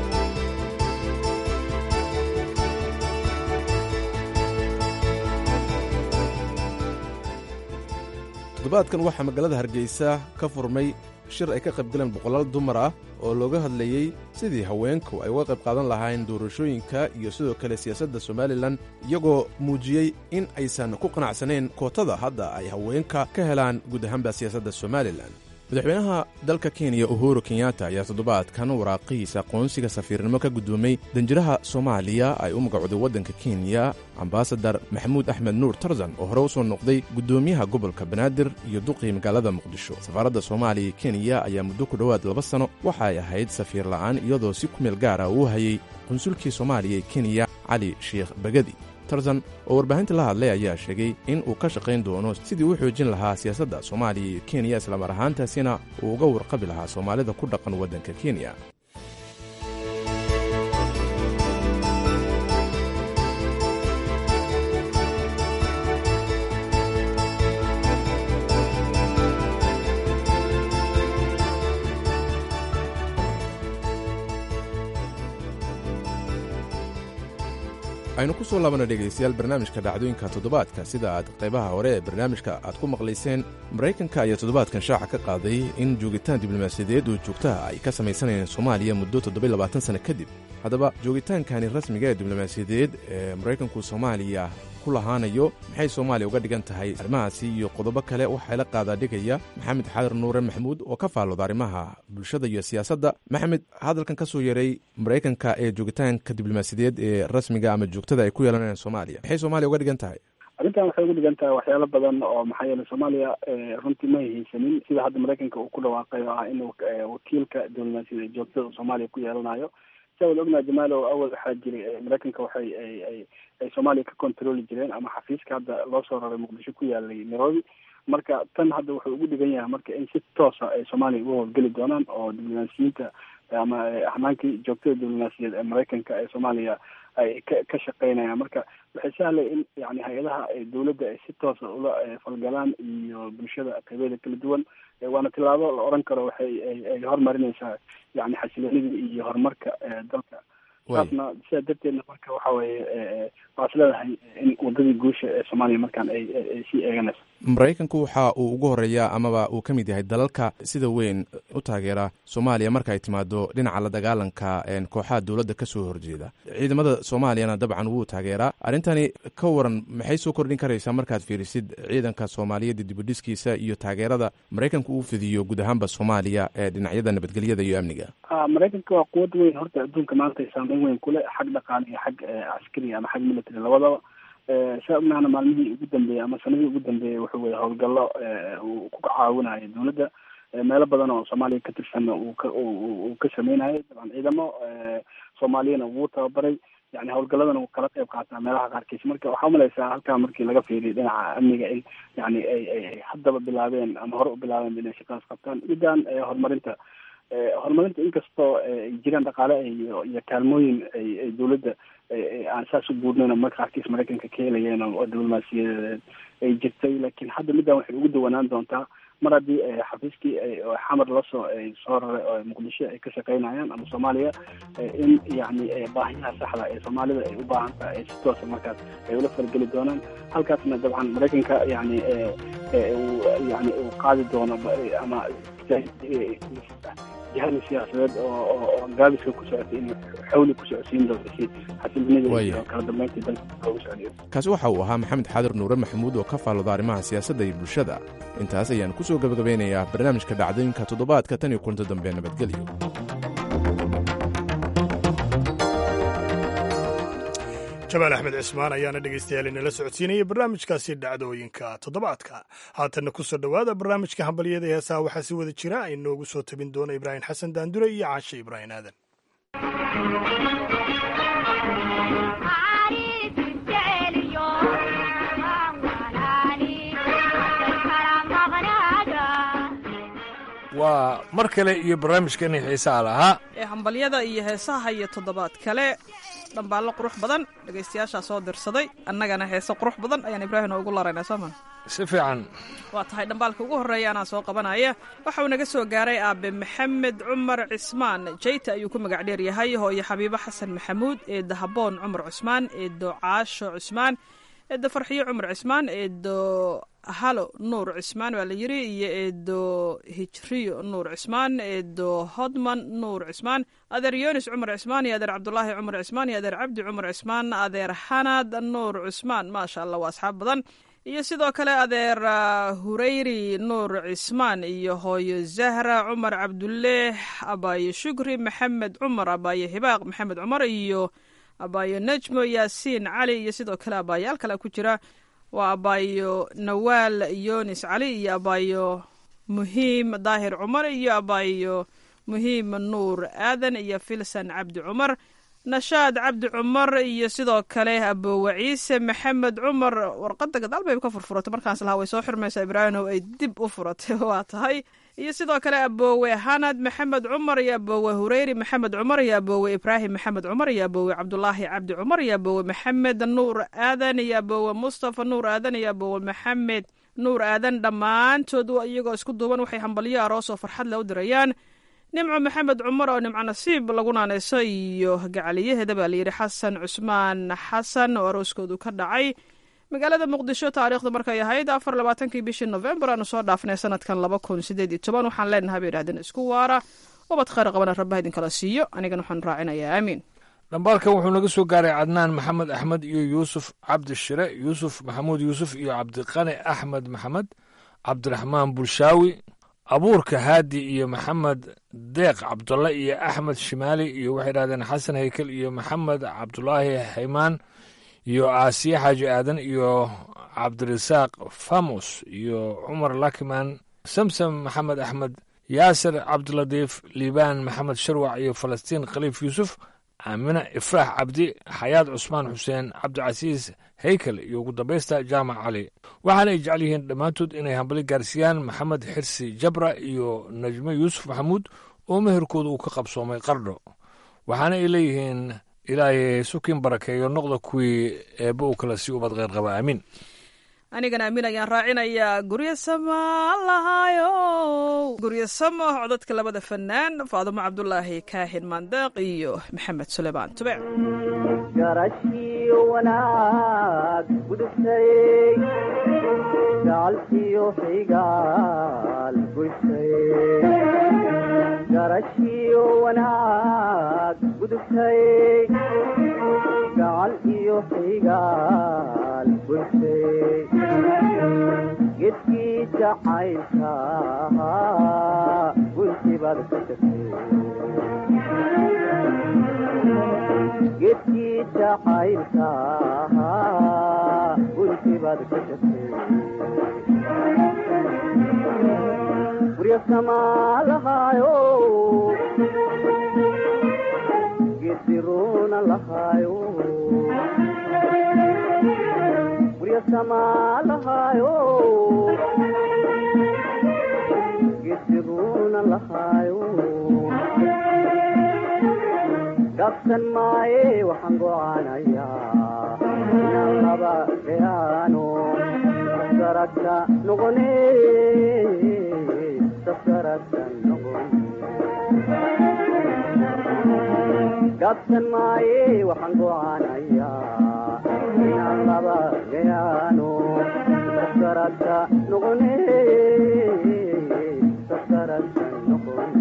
toddobaadkan waxaa magaalada hargeysa ka furmay shir ay ka qaybgaleen boqolaal dumar ah oo looga hadlayey sidii haweenku ay uga qayb qaadan lahaayeen doorashooyinka iyo sidoo kale siyaasadda somalilan iyagoo muujiyey in aysan ku qanacsanayn kootada hadda ay haweenka ka helaan guud ahaanba siyaasadda somalilan madaxweynaha dalka kenya uhuru kenyatta ayaa toddobaadkan waraaqihiisa aqoonsiga safiirnimo ka guddoomay danjiraha soomaaliya ay u magacooday waddanka kenya ambasadar maxamuud axmed nuur tarzan oo hore u soo noqday guddoomiyaha gobolka banaadir iyo duqii magaalada muqdisho safaaradda soomaaliya ee kenya ayaa muddo ku dhowaad laba sanno waxa ay ahayd safiir la'aan iyadoo si ku meel gaara uu hayay qunsulkii soomaaliya ee kenya cali sheikh bagadi tarzan oo warbaahinta la hadlay ayaa sheegay in uu ka shaqayn doono sidii u xoojin lahaa siyaasadda soomaaliya iyo kenya islamar ahaantaasina uu uga warqabi lahaa soomaalida ku dhaqan waddanka kenya aynu ku soo laabana dhegaystayaal barnaamijka dhacdooyinka toddobaadka sida aad qaybaha hore ee barnaamijka aad ku maqlayseen maraykanka ayaa toddobaadkan shaaca ka qaaday in joogitaan diblomaasiyadeed oo joogtaha ay ka samaysanayeen soomaaliya muddo toddobaylabaatan sanno kadib haddaba joogitaankani rasmiga ee diblomaasiyadeed ee maraykanku soomaaliya ku lahaanayo maxay soomaaliya uga dhigan tahay arrimahaasi iyo qodobo kale waxaa la qaadaa dhigaya maxamed xaadar nuure maxamuud oo ka faallooda arrimaha bulshada iyo siyaasadda maxamed hadalkan ka soo yaray maraykanka ee joogitaanka diblomaasiyadeed ee rasmiga ama joogtada ay ku yeelanayaan soomaaliya maxay soomaaliya uga dhigan tahay arrintan waxay uga dhigan tahay waxyaalo badan oo maxaa yeelay soomaaliya runtii ma haysanin sida hadda maraykanka uu ku dhawaaqay oo ah inuu wakiilka diblomaasiyada joogtada soomaaliya ku yeelanayo sia wada ognaha jamaalow awal waxaa jiray maraykanka waxay ay ay ay soomaaliya ka controli jireen ama xafiiska hadda loo soo raray muqdisho ku yaalay nairobi marka tan hadda wuxuu ugu dhigan yahay marka in si toosa ay soomaaliya uga howlgeli doonaan oo diblomaasiyiinta ama axmaankii joogtada diblomaasiyaed ee maraykanka ee soomaaliya ay ka ka shaqeynayaan marka waxay sahlay in yani hay-adaha dowladda ay si toosa ula falgalaan iyo bulshada qaybeeda kala duwan waana tilaabo la oran karo waxay ay horumarinaysaa yani xasiloonida iyo horumarka dalka taasna sidaa darteedna marka waxa weeye waa is leedahay in wadadii guusha ee soomaaliya markaan ay ay sii eeganayso maraykanku waxa uu ugu horeeyaa amaba uu ka mid yahay dalalka sida weyn u taageera soomaaliya marka ay timaado dhinaca la dagaalanka kooxaha dowladda ka soo horjeeda ciidamada soomaaliyana dabcan wuu taageeraa arrintani ka waran maxay soo kordhin karaysaa markaad fiirisid ciidanka soomaaliyeed dibudhiskiisa iyo taageerada maraykanku uu fidiyo guud ahaanba soomaaliya ee dhinacyada nabadgelyada iyo amniga maraykanka waa quwad weyn horta adduunka maanta saameyn weyn kule xag dhaqaale iyo xag caskari ama xag military labadaba saa ognahana maalmihii ugu dambeeyey ama sanadihii ugu dambeeyey wuxuu wada howlgallo uu ku caawinayo dowladda meelo badan oo soomaaliya ka tirsanna uu ka uu ka sameynayo dabcan ciidamo soomaaliyana wuu tababaray yani howlgalladan uu kala qayb qaataa meelaha qaarkiis marka waxaa umalaysaa halkaa markii laga fiiriyo dhinaca amniga in yani ay ay haddaba bilaabeen ama hore u bilaabeen inay shaqadaas qabtaan midaan horumarinta horumarinta inkastoo ay jiraan dhaqaale iyo iyo kaalmooyin ay ay dowladda aan saas u buurnayn marka qaarkiis maraykanka ka helayeen oo diblomaasiyadeed ay jirtay laakiin hadda middan waxay ugu dawanaan doontaa mar haddii xafiiskii xamar lasoo soo raray oo muqdisho ay ka shaqeynayaan ama soomaaliya in yani baahiyaha saxda ee soomaalida ay u baahan tahay ay si toosa markaas ay ula falgeli doonaan halkaasna dabcan maraykanka yani yani uu qaadi doono ama jihada siyaasadeed oo gaabiska ku socotay in xawli ku socodsiin doonto si xasilinida iyo kala dambeyntii dalka loogu socdiyo kaasi waxa uu ahaa maxamed xaadir nuure maxamuud oo ka faallooda arrimaha siyaasadda iyo bulshada intaas ayaan ku soo gabagabeynayaa barnaamijka dhacdooyinka toddobaadka tan iyo kulanto dambe nabadgelyo jamaal axmed cismaan ayaana dhegaystayaal inala socodsiinaya barnaamijkaasi dhacdooyinka toddobaadka haatanna ku soo dhowaada barnaamijka hambalyada heesaha waxaa si wada jira ay noogu soo tabin doona ibraahim xasan daandure iyo caashe ibraahim aadan waa mar kale iyo barnaamijkani xiisaha lahaa ee hambalyada iyo heesaha iyo toddobaad kale dhambaallo qurux badan dhegaystayaashaa soo dirsaday annagana heese qurux badan ayaan ibraahim ugu laraynaa soomaa si fiican waa tahay dhambaalka ugu horreeya anaa soo qabanaya waxa uu naga soo gaaray aabe maxamed cumar cismaan jayta ayuu ku magac dheer yahay hooyo xabiibo xasan maxamuud eedda haboon cumar cusmaan eeddo caasho cusmaan eeddo farxiyo cumar cismaan eeddo halo nuur cismaan waa la yiri iyo eedo hijriyo nuur cismaan eedo hodman nuur cismaan adeer yonis cumar cismaan iyo adeer cabdulaahi cumar cismaan iyo adeer cabdi cumar cismaan adeer xanad nuur cusmaan maasha allah waa asxaab badan iyo sidoo kale adeer hureyri nuur cismaan iyo hooyo zahra cumar cabduleeh abaayo shukri maxamed cumar abaayo hibaaq maxamed cumar iyo abaayo najmo yaasiin cali iyo sidoo kale abaayaal kale ku jira waa abaayo nawaal yonis cali iyo abaayo muhiim daahir cumar iyo abaayo muhiim nuur aadan iyo filsan cabdi cumar nashaad cabdi cumar iyo sidoo kale aboowe ciise maxamed cumar warqadda gadaal bay ka furfuratay markaas lahaa way soo xirmaysaa ibraahimow ay dib u furatay waa tahay iyo sidoo kale aboowe hanad maxamed cumar iyo aboowe hureyri maxamed cumar iyo aboowe ibraahim maxamed cumar iyo aboowe cabdulaahi cabdi cumar iyo aboowe maxamed nuur aadan iyo aboowe mustafa nuur aadan iyo aboowe maxamed nuur aadan dhammaantood iyagoo isku duuban waxay hambalyo aroos oo farxad le u dirayaan nimco maxamed cumar oo nimco nasiib lagu naaneyso iyo gacaliyaheeda baa layidhi xasan cusmaan xasan oo arooskoodu ka dhacay magaalada muqdisho taariikhda markay ahayd afar labaatankii bishii novembar aanu soo dhaafnay sanadkan laba kun sideed iyo toban waxaan leenahay bay idhahdeen isku waara ubad khayr qabana rabbaha idinkala siiyo anigana waxaan raacinayaa aamiin dhambaalkan wuxuu naga soo gaaray cadnaan maxamed axmed iyo yuusuf cabdi shire yuusuf maxamuud yuusuf iyo cabdiqani axmed maxamed cabdiraxmaan bulshaawi abuurka haadi iyo maxamed deeq cabdulle iyo axmed shimaali iyo waxay idhahdeen xasan haykel iyo maxamed cabdulaahi haymaan iyo aasiye xaaji aadan iyo cabdirasaaq famos iyo cumar lakiman samsam maxamed axmed yaasir cabdiladiif liibaan maxamed sharwac iyo falastiin khaliif yuusuf aamina ifraax cabdi xayaad cusmaan xuseen cabdicasiis haykel iyo ugu dambaysta jaamac cali waxaana ay jecel yihiin dhammaantood inay hambali gaarsiiyaan maxamed xirsi jabra iyo najmo yuusuf maxamuud oo meherkooda uu ka qabsoomay qardho waxaana ay leeyihiin ilaahay sukin barakeeyo noqda kuwii eebba uu kala sii ubad kheyr qaba aamiin anigana amiin ayaan raacinayaa guryo sama lahaayo guryo samo codadka labada fanaan faadumo cabdulaahi kaahin maandeeq iyo maxamed suleymaan tube garashiyo wanaag gudubtay gacalkiyo xigaal goysay garashiyo wanaag gudubtay gacal iyo xigaal goysay gedkii jacaylka gunti baad ka tagtay gedkii jacaylka gunti baad ka tagtay guryo samaa lahaayo gediruna lahaayo guryo samaa lahaayo gediruna lahaayo gabsan maaye waxaan gocaanayaa inaan laba gayaano saskaragta noqone saskaragta noqone gabsan maaye waxaan gocaanayaa inaan laba gayaano saskaragta noqone saskaragta noqone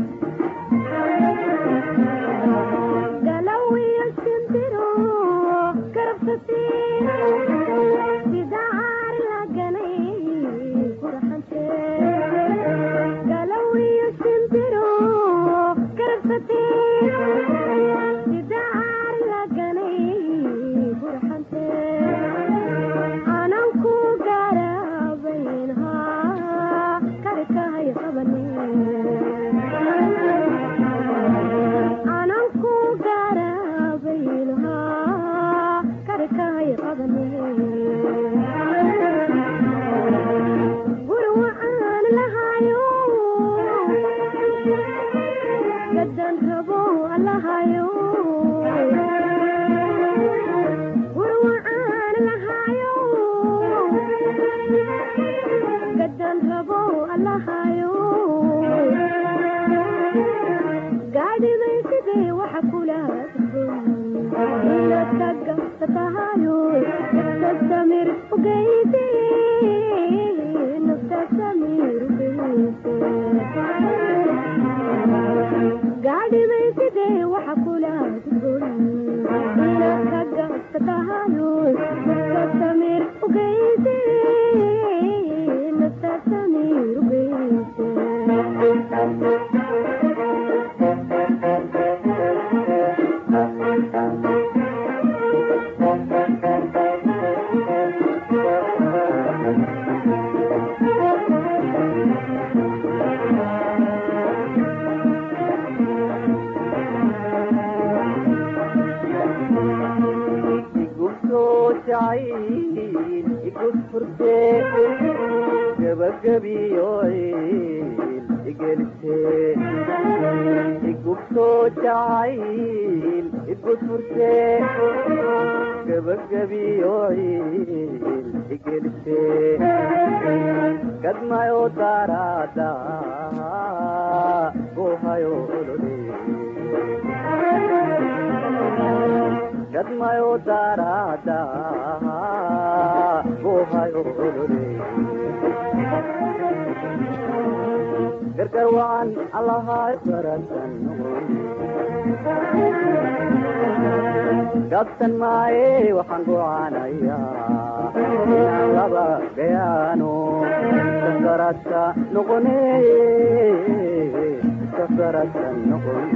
gabsan maaye waxaan gocaanayaa inaan laba gayaano sasaradka noqone sasaradka noqon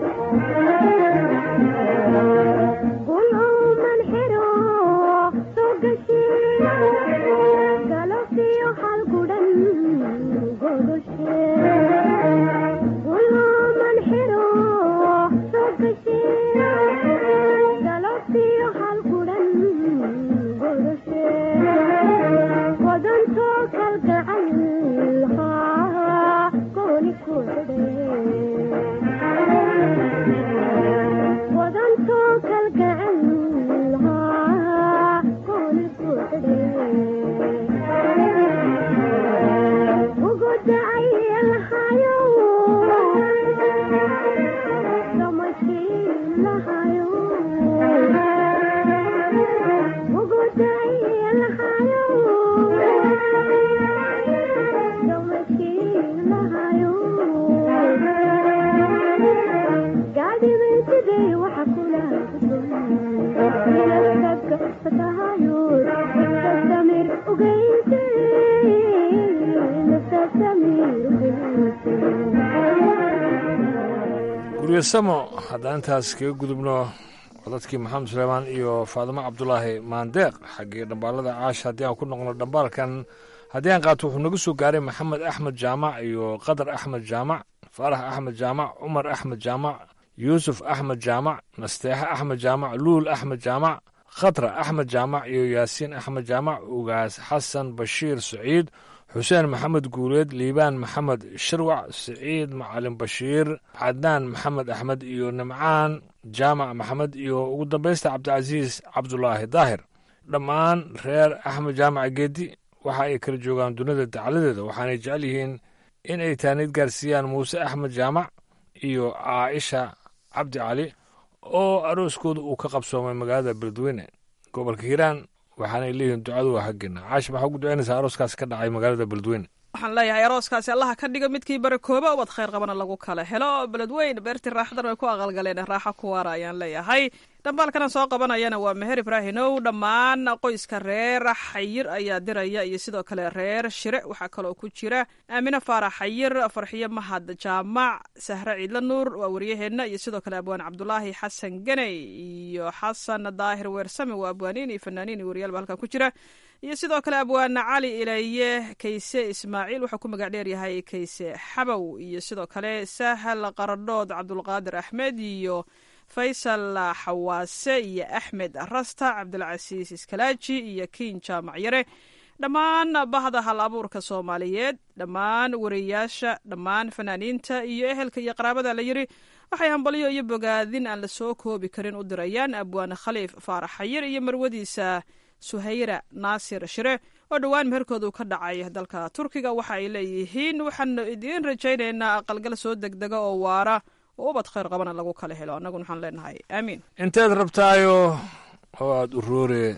guryasamo haddaan intaas kaga gudubno codadkii maxamed suleymaan iyo faadimo cabdulaahi maandeeq xaggii dhambaalada caasha haddii aan ku noqno dhambaalkan haddii aan qaato wuxuu naga soo gaaray maxamed axmed jaamac iyo qadar axmed jaamac faarax axmed jaamac cumar axmed jaamac yuusuf axmed jaamac nasteexe axmed jaamac luul axmed jaamac khatra axmed jaamac iyo yaasiin axmed jaamac ugaas xasan bashiir saciid xuseen maxamed guuleed liibaan maxamed shirwac siciid macalin bashiir cadnaan maxamed axmed iyo nimcaan jaamac maxamed iyo ugu dambaysta cabdicasiis cabdulaahi daahir dhammaan reer axmed jaamac geedi waxa ay kala joogaan dunida dacaladeeda waxaanay jecel yihiin in ay taaniid gaarsiiyaan muuse axmed jaamac iyo caaisha cabdi cali oo arooskooda uu ka qabsoomay magaalada beledweyne gobolka hiiraan waxaanay leeyihiin ducadu waa xaggeena caashi maxaa ugu ducaynaysaa arooskaasi ka dhacay magaalada beledweyne waxaan leeyahay arooskaasi allaha ka dhiga midkii barakooba ubad khayr qabana lagu kala helo beledweyn beertii raaxadan way ku aqalgaleen raaxo ku waara ayaan leeyahay dhambaalkana soo qabanayana waa meher ibraahinow dhammaan qoyska reer xayir ayaa diraya iyo sidoo kale reer shire waxaa kaloo ku jira aamine faarax xayir farxiyo mahad jaamac sahre ciidla nuur waa waryaheenna iyo sidoo kale abwaan cabdulaahi xasan ganey iyo xasan daahir weersame waa abwaaniin iyo fanaaniin iyo waryaal ba halkan ku jira iyo sidoo kale abwaana cali ilaye kayse ismaaciil wuxuu ku magac dheer yahay kayse xabow iyo sidoo kale sahal qaradhood cabdulqaadir axmed iyo faysal xawaase iyo axmed rasta cabdilcasiis iskalaaji iyo kiin jaamac yare dhammaan bahda hal abuurka soomaaliyeed dhammaan wariyayaasha dhammaan fanaaniinta iyo ehelka iyo qaraabada la yiri waxay hambalyo iyo bogaadin aan la soo koobi karin u dirayaan abwaane khaliif faarax xayir iyo marwadiisa suhayra naasir shire oo dhowaan meherkooda uu ka dhacay dalka turkiga waxa ay leeyihiin waxaanu idiin rajaynaynaa aqalgal soo degdega oo waara oo ubad khayr qabana lagu kala helo annaguna waxaan leenahay aamiin inteed rabtaayo oo aada uroore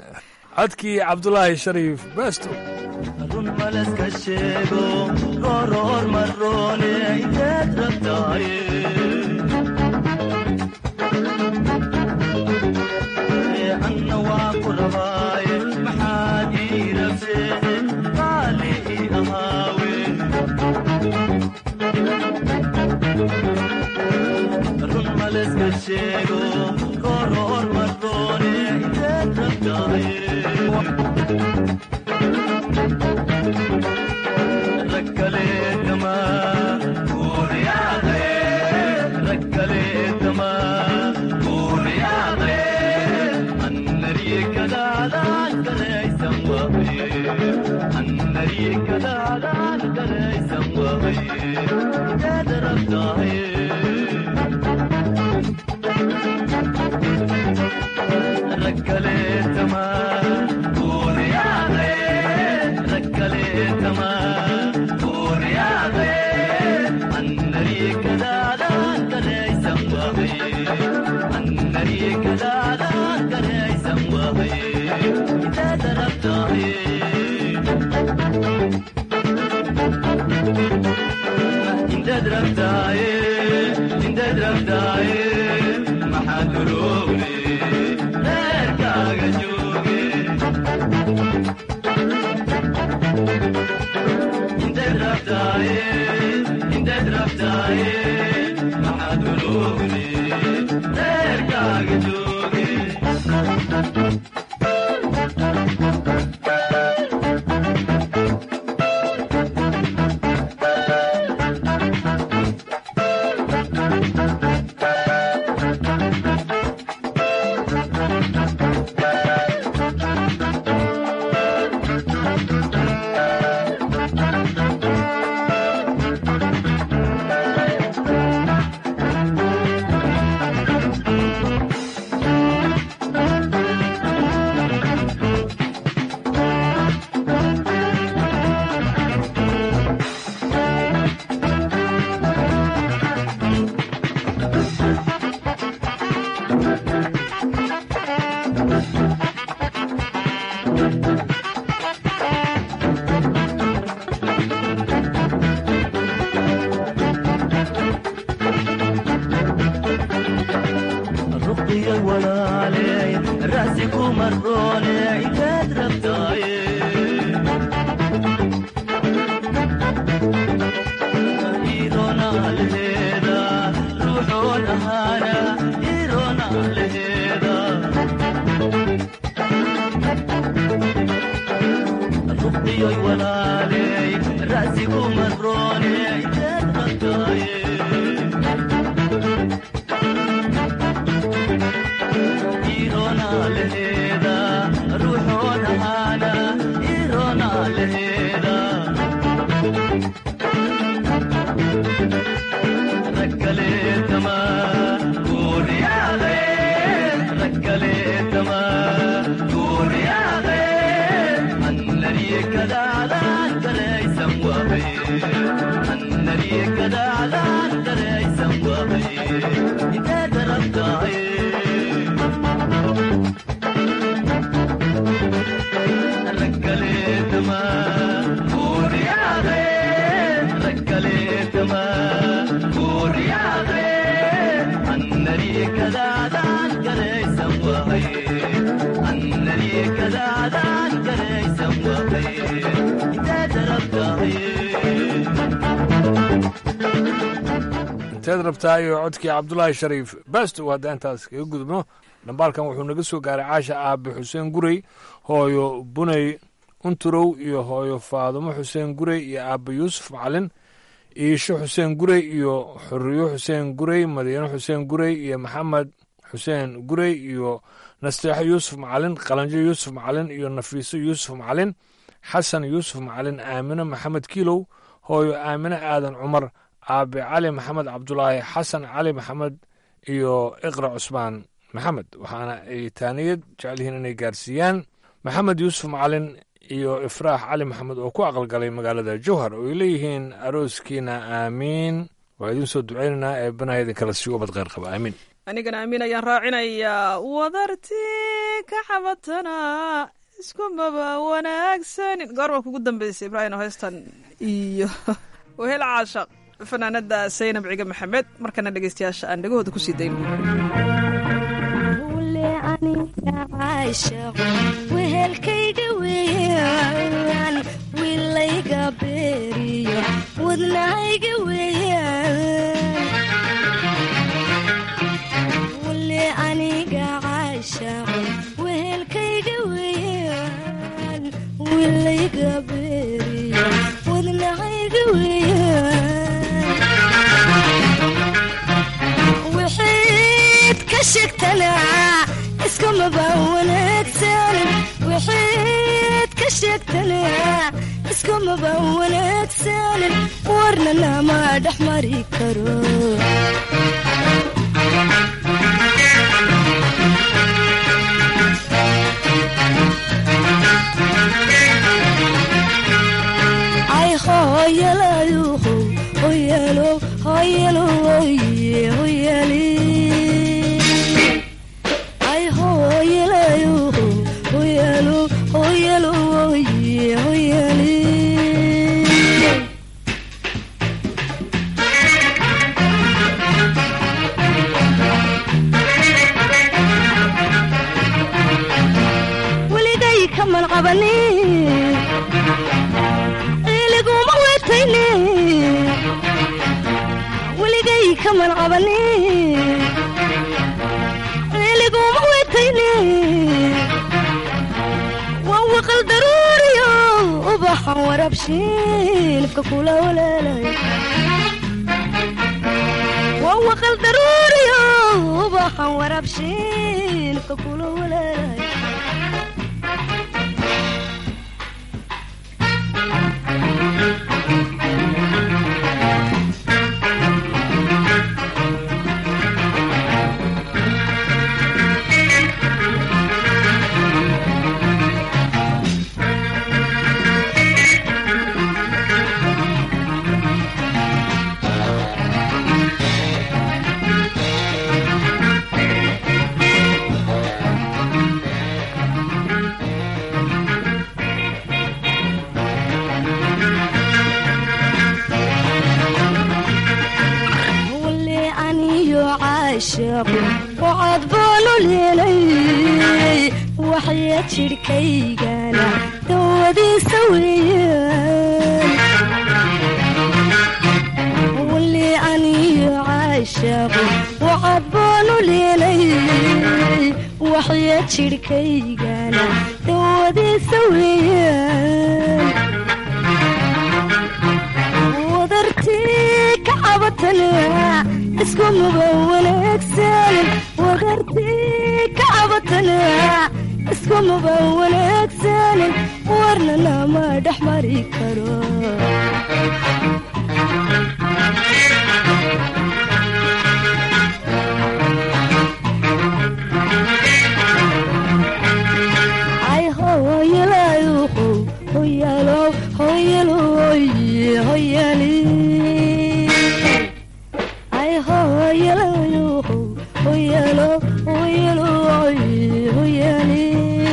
codkii cabdulaahi shariif beesto run maleska sheego gooroor maroone inteed rabtahay anna waa ku rabaaye maxaad ii rabsee qaali ii ahaawe run maleska sheego gooroor maroone inteed rabtahay ركلتما قول يا غير ركلتما قول يا غير النري كذا لا كذا يسمى النري كذا لا كذا يسمى قادر ركلتما قول يا غير ركلتما قول يا غير النري كذا لا كذا يسمى النري كذا لا كذا يسمى إذا ضربت انت ضربت انت ضربت ما حد روبني غيرك جوقي انت ضربت انت ضربت ما حد روبني غيرك جوقي رقي الولالي راسك ومروني عتاد ربطاي إيرونا الهيدا روحون أهانا إيرونا الهيدا رقي الولالي راسك ومروني عتاد ربطاي إيرونا لهيدا روحون هانا إيرونا لهيدا ركلتما قول يا غير ركلتما قول يا غير النري كذا لا كذا يسمى النري كذا لا كذا يسمى إذا ضربت ركلتما قول يا غير ركلتما قول يا غير النري كذا ذاك كذا يسمى النري كذا ذاك كذا يسمى إذا ضربت inteed rabtaa iyo codkii cabdulaahi shariif basto haddaan intaas kaga gudubno dhambaalkan wuxuu naga soo gaaray caasha aabe xuseen gurey hooyo buney unturow iyo hooyo faadumo xuseen gurey iyo aabe yuusuf macalin iisho xuseen gurey iyo xuriyo xuseen gurey madiino xuseen gurey iyo maxamed xuseen gurey iyo nasteexo yuusuf macalin qalanjo yuusuf macalin iyo nafiiso yuusuf macalin xasan yuusuf macalin aamino maxamed kiilow hooyo aamino aadan cumar aabe cali maxamed cabdulaahi xasan cali maxamed iyo iqra cusmaan maxamed waxaana ay taaniyad jecelyihiin inay gaarsiiyaan maxamed yuusuf macalin iyo ifraax cali maxamed oo ku aqalgalay magaalada jowhar oo ay leeyihiin arooskiina aamiin waa idiin soo duceynaynaa ee banaha idinkala sii ubad kheyr qaba aamiin anigana amiin ayaan raacinayaa wadarti ka cabatana iskumaba wanaagsanin goorma kugu dambeysay ibraahim heystan iyo wehel caashaq fanaanada saynab ciga maxamed markana dhegeystayaasha aan dhegahooda kusii dayno wehelkayga weeyaan wilayga beeriyo wadnahayga weeyaan wule aniga caashaqo wehelkayga weeyaan wilayga beeriyo wadnahayga weeyaan wixid ka sheegtanaa iskumaba wanaagsan wixid ka sheegtanaa iskumaba wanaagsanin warna lama dhex mari karo ay hooyalayuhu hoyalo hoyalo oye hoyali ay hooyalayuhu hoyalo hoyalo oye hoyali weligay kaman qabani iliguma wetayne weligay kaman qabani iliguma wetayne waan waqal daruuriyo ubaxan warabshiinifka kula walaalay waan waqal daruuriyo ubaxan warabshiinifka kula walaalay wale aniyo caashaqo wacad baanu leelay waxya jidhkaygana dawadiisa weeyaan wale aniyo caashaqo wacad baanu leelay waxya jidhkaygana dawadiisa weeyaan wadartii ka cabatana iskumaba wanaagsanin wadartii ka cabatana iskumaba wanaagsanin warna lama dhex mari karo ay hooyalayuhu hoyalo hoyalo oye hoyali ay hooyalayuhu hoyalo hoyalo oye hoyali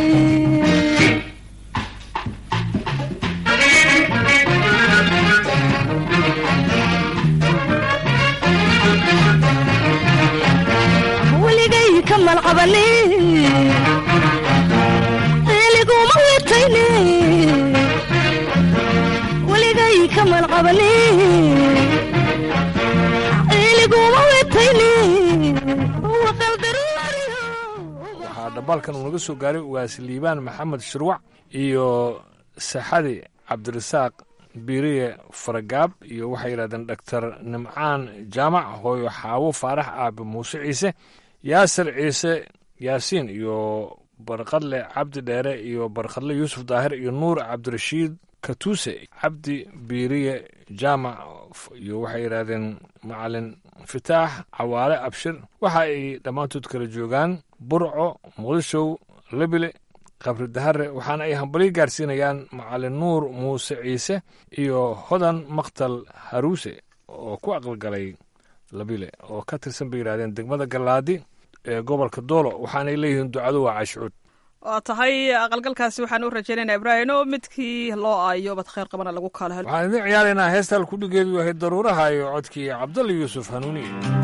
weligay kaman qabani iliguma wetayne weligay kaman qabani iliguma wetayne waqal daruuriyo waxaa dhambaalkan uu naga soo gaaray ugaas liibaan maxamed shirwac iyo saxadi cabdirasaaq biiriye faragaab iyo waxay yidhahdeen dhaktar nimcaan jaamac hooyo xaawo faarax aabe muuse ciise yaasir ciise yaasiin iyo barqadle cabdi dheere iyo barqadle yuusuf daahir iyo nuur cabdirashiid katuuse cabdi biiriye jaamac iyo waxay yidhahdeen macalin fitaax cawaale abshir waxa ay dhammaantood kala joogaan burco muqdishow lebile qabri dahare waxaana ay hambalyo gaarsiinayaan macalin nuur muuse ciise iyo hodan maktal haruuse oo ku aqalgalay labile oo ka tirsan bay yidhahdeen degmada gallaadi ee gobolka doolo waxaanay leeyihiin ducadu waa cashuud waa tahay aqalgalkaasi waxaan u rajaynaynaa ibraahim oo midkii loo aayo bad khayr qabana lagu kala helo waxaan idin ciyaaraynaa heestal kudhigeedu yahay daruuraha iyo codkii cabdalla yuusuf hanuuni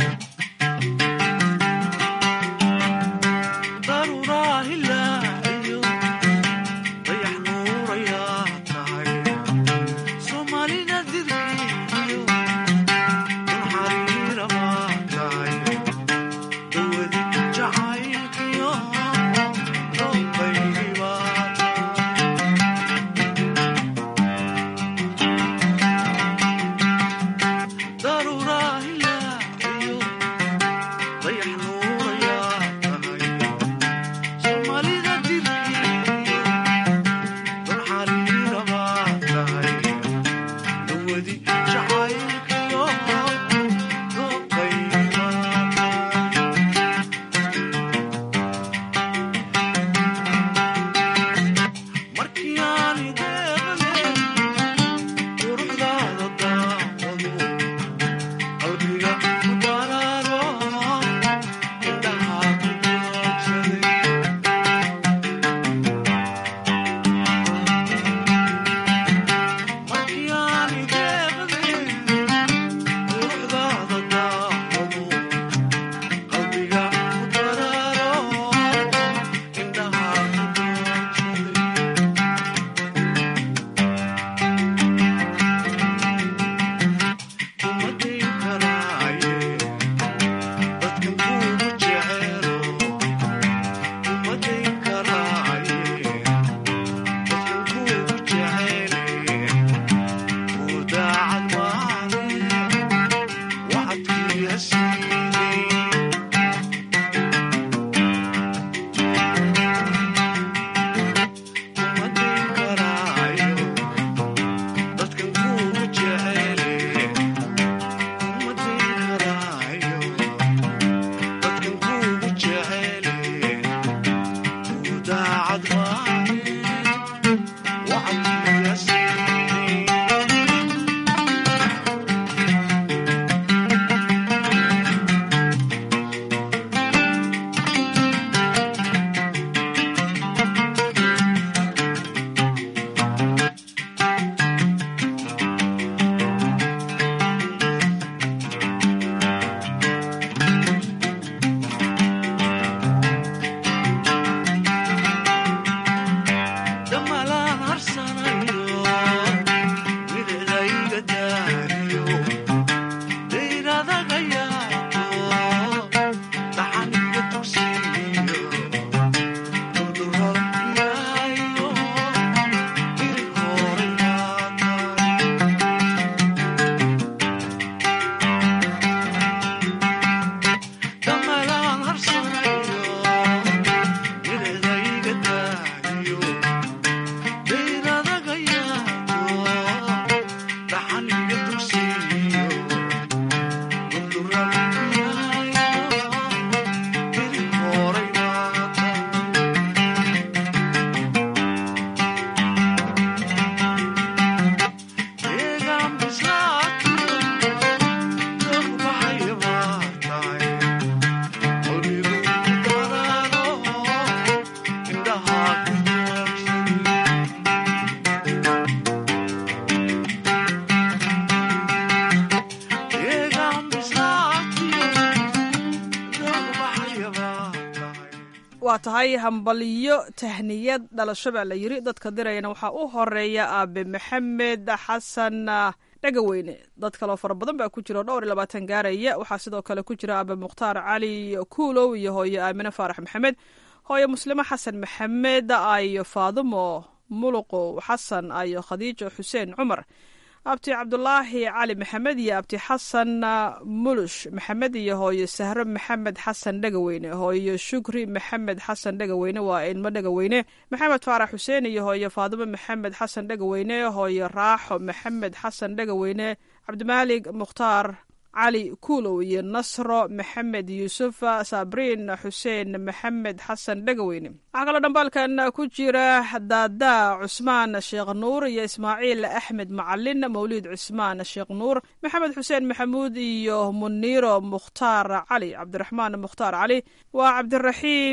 waa tahay hambalyo tahniyad dhalasho baa la yiri dadka dirayana waxaa u horeeya aabe maxamed xasan dhagaweyne dad kaloo fara badan baa ku jira oo dhowr iyo labaatan gaaraya waxaa sidoo kale ku jira aabe mukhtaar cali kuulow iyo hooye aamine faarax maxamed hooye muslimo xasan maxamed ayo faadumo muluqow xasan ayo khadiijo xuseen cumar abti cabdulaahi cali maxamed iyo abti xasan mulush maxamed iyo hooyo sahro maxamed xasan dhagaweyne hooyo shukri maxamed xasan dhagaweyne waa ilmo dhagaweyne maxamed faarax xuseen iyo hooyo faadimo maxamed xasan dhagaweyne hooyo raaxo maxamed xasan dhagaweyne cabdimaalig mukhtaar cali kuulow iyo nasro maxamed yuusuf sabriin xuseen maxamed xasan dhagaweyne waxaa kaloo dhambaalkan ku jira daadaa cusmaan sheekh nuur iyo ismaaciil axmed macalin mawliid cusmaan sheekh nuur maxamed xuseen maxamuud iyo muniiro mukhtaar cali cabdiraxmaan mukhtaar cali waa cabdiraxiim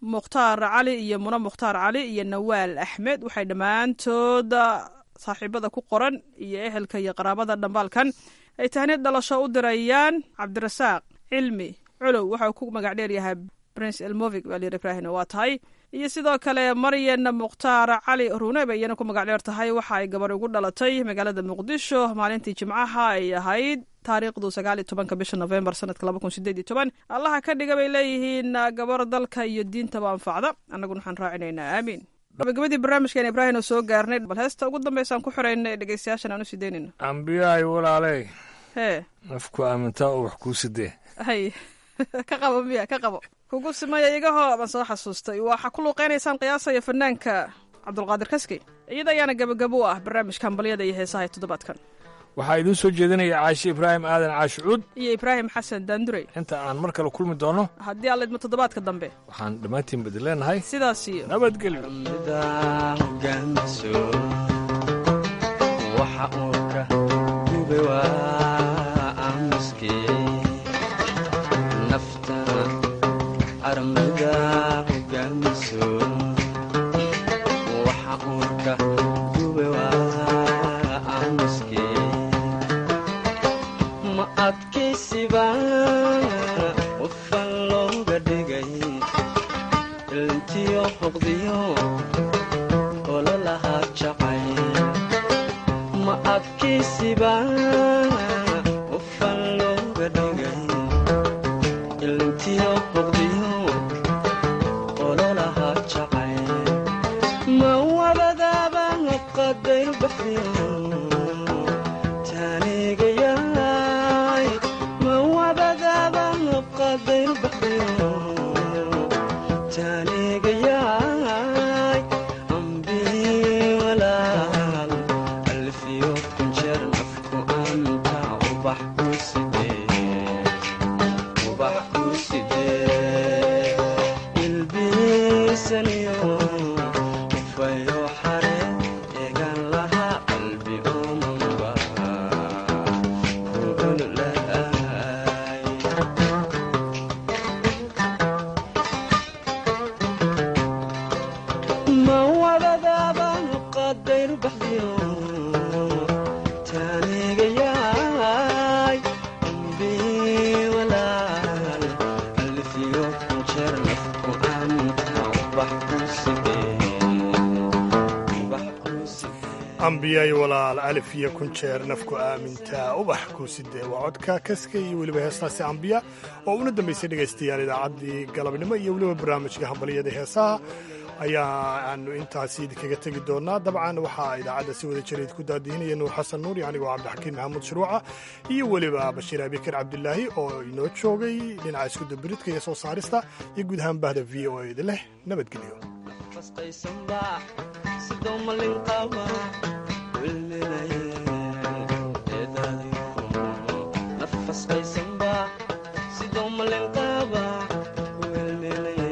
mukhtaar cali iyo muna mukhtaar cali iyo nawaal axmed waxay dhammaantood saaxiibada ku qoran iyo ehelka iyo qaraabada dhambaalkan ay tahniid dhalasho u dirayaan cabdirasaaq cilmi culow waxa uu ku magac dheer yahay prince elmovig baa layidhi ibraahim waa tahay iyo sidoo kale maryan mukhtaar cali ruune bay iyana ku magac dheer tahay waxa ay gabar ugu dhalatay magaalada muqdisho maalintii jimcaha ay ahayd taariikhdu sagaal iyo tobanka bisha novembar sanadka laba kun sideed iyo toban allaha ka dhiga bay leeyihiin gabar dalka iyo diintaba anfacda annaguna waxaan raacinaynaa aamiin gabagabadii barnaamijkeena ibraahim oo soo gaarnay bal heesta ugu dambeysaan ku xiraynay dhegeystayaashan aan u sii deynayno ambiyaay walaaley hee nafku aamintaa oo wax kuu sidee hay ka qabo miya ka qabo kugu simaya igahoo baan soo xasuustay waxaa ku luuqeynaysaan qiyaasaya fanaanka cabdulqaadir kaski iyada ayaana gabagabo u ah barnaamijka hambalyada iyo heesaha ee toddobaadkan waxaa idiin soo jeedinaya caashi ibraahim aadan caashi cuud iyo ibraahim xasan daandurey inta aan mar kale kulmi doono haddii alla idmo toddobaadka dambe waxaan dhammaantiin badi leenahay sidaas iyo nabadgelyo waxa uu ka gube waa aamuskii nafta aramida hogaamiso waxa uu ka gube waa aamuskii ma adkaysiba qofan looga dhigay ilintiyo hoqdiyo ololahaa jacay ma adkaysiba qofan looga dhigay ilintiyo hoqdiyo ololahaa jacay ma wabadaaba qadayr baxdiyo taanigayaay ma wabadaaba qadayr baxdiyo taanigayaay ambii walaal alfiyo kunjeer nafku anta ubax ku sidee ubax ku sidee ilbiisaniyo ufayo xare eegan laha qalbi omanba ku ololaay ma wadadaabaan qadayr baxdiyo taanigayaay ambii walaal alfiyo kunjeer nafku anta ubax ku sidee ubax ku ambiyay walaal alif iyo kun jeer nafku aamintaa ubax ku sidee waa codka kaska iyo weliba heestaasi ambiya oo una dambaysay dhegaystayaal idaacaddii galabnimo iyo weliba barnaamijka hambaliyada heesaha ayaa aanu intaasi idinkaga tegi doonaa dabcan waxaa idaacadda si wada jira idinku daadihinaya nuur xasan nuur iyo anigoo cabdixakiin maxamuud shuruuca iyo weliba bashiir abikar cabdilaahi oo inoo joogay dhinaca iskudabiridka iyo soo saarista iyo guud ahaan bahda v o eda leh nabadgelyo fasqaysanba sidoo malin qaba wilminaye eedaadiyo nafasqaysanba sidoo malin qaba wilminaye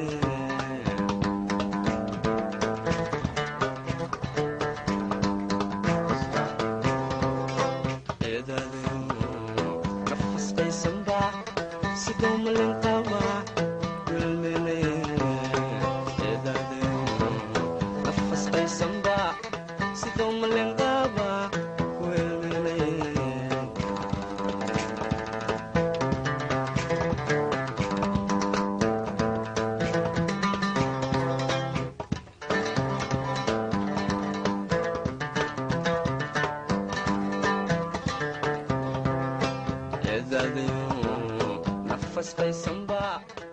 eedaadiyo nafasqaysanba sidoo malin qaba wilminaye eedaadiyo nafasqaysanba sidoo malin qaba wilminaye eedaadiyo nafasqaysanba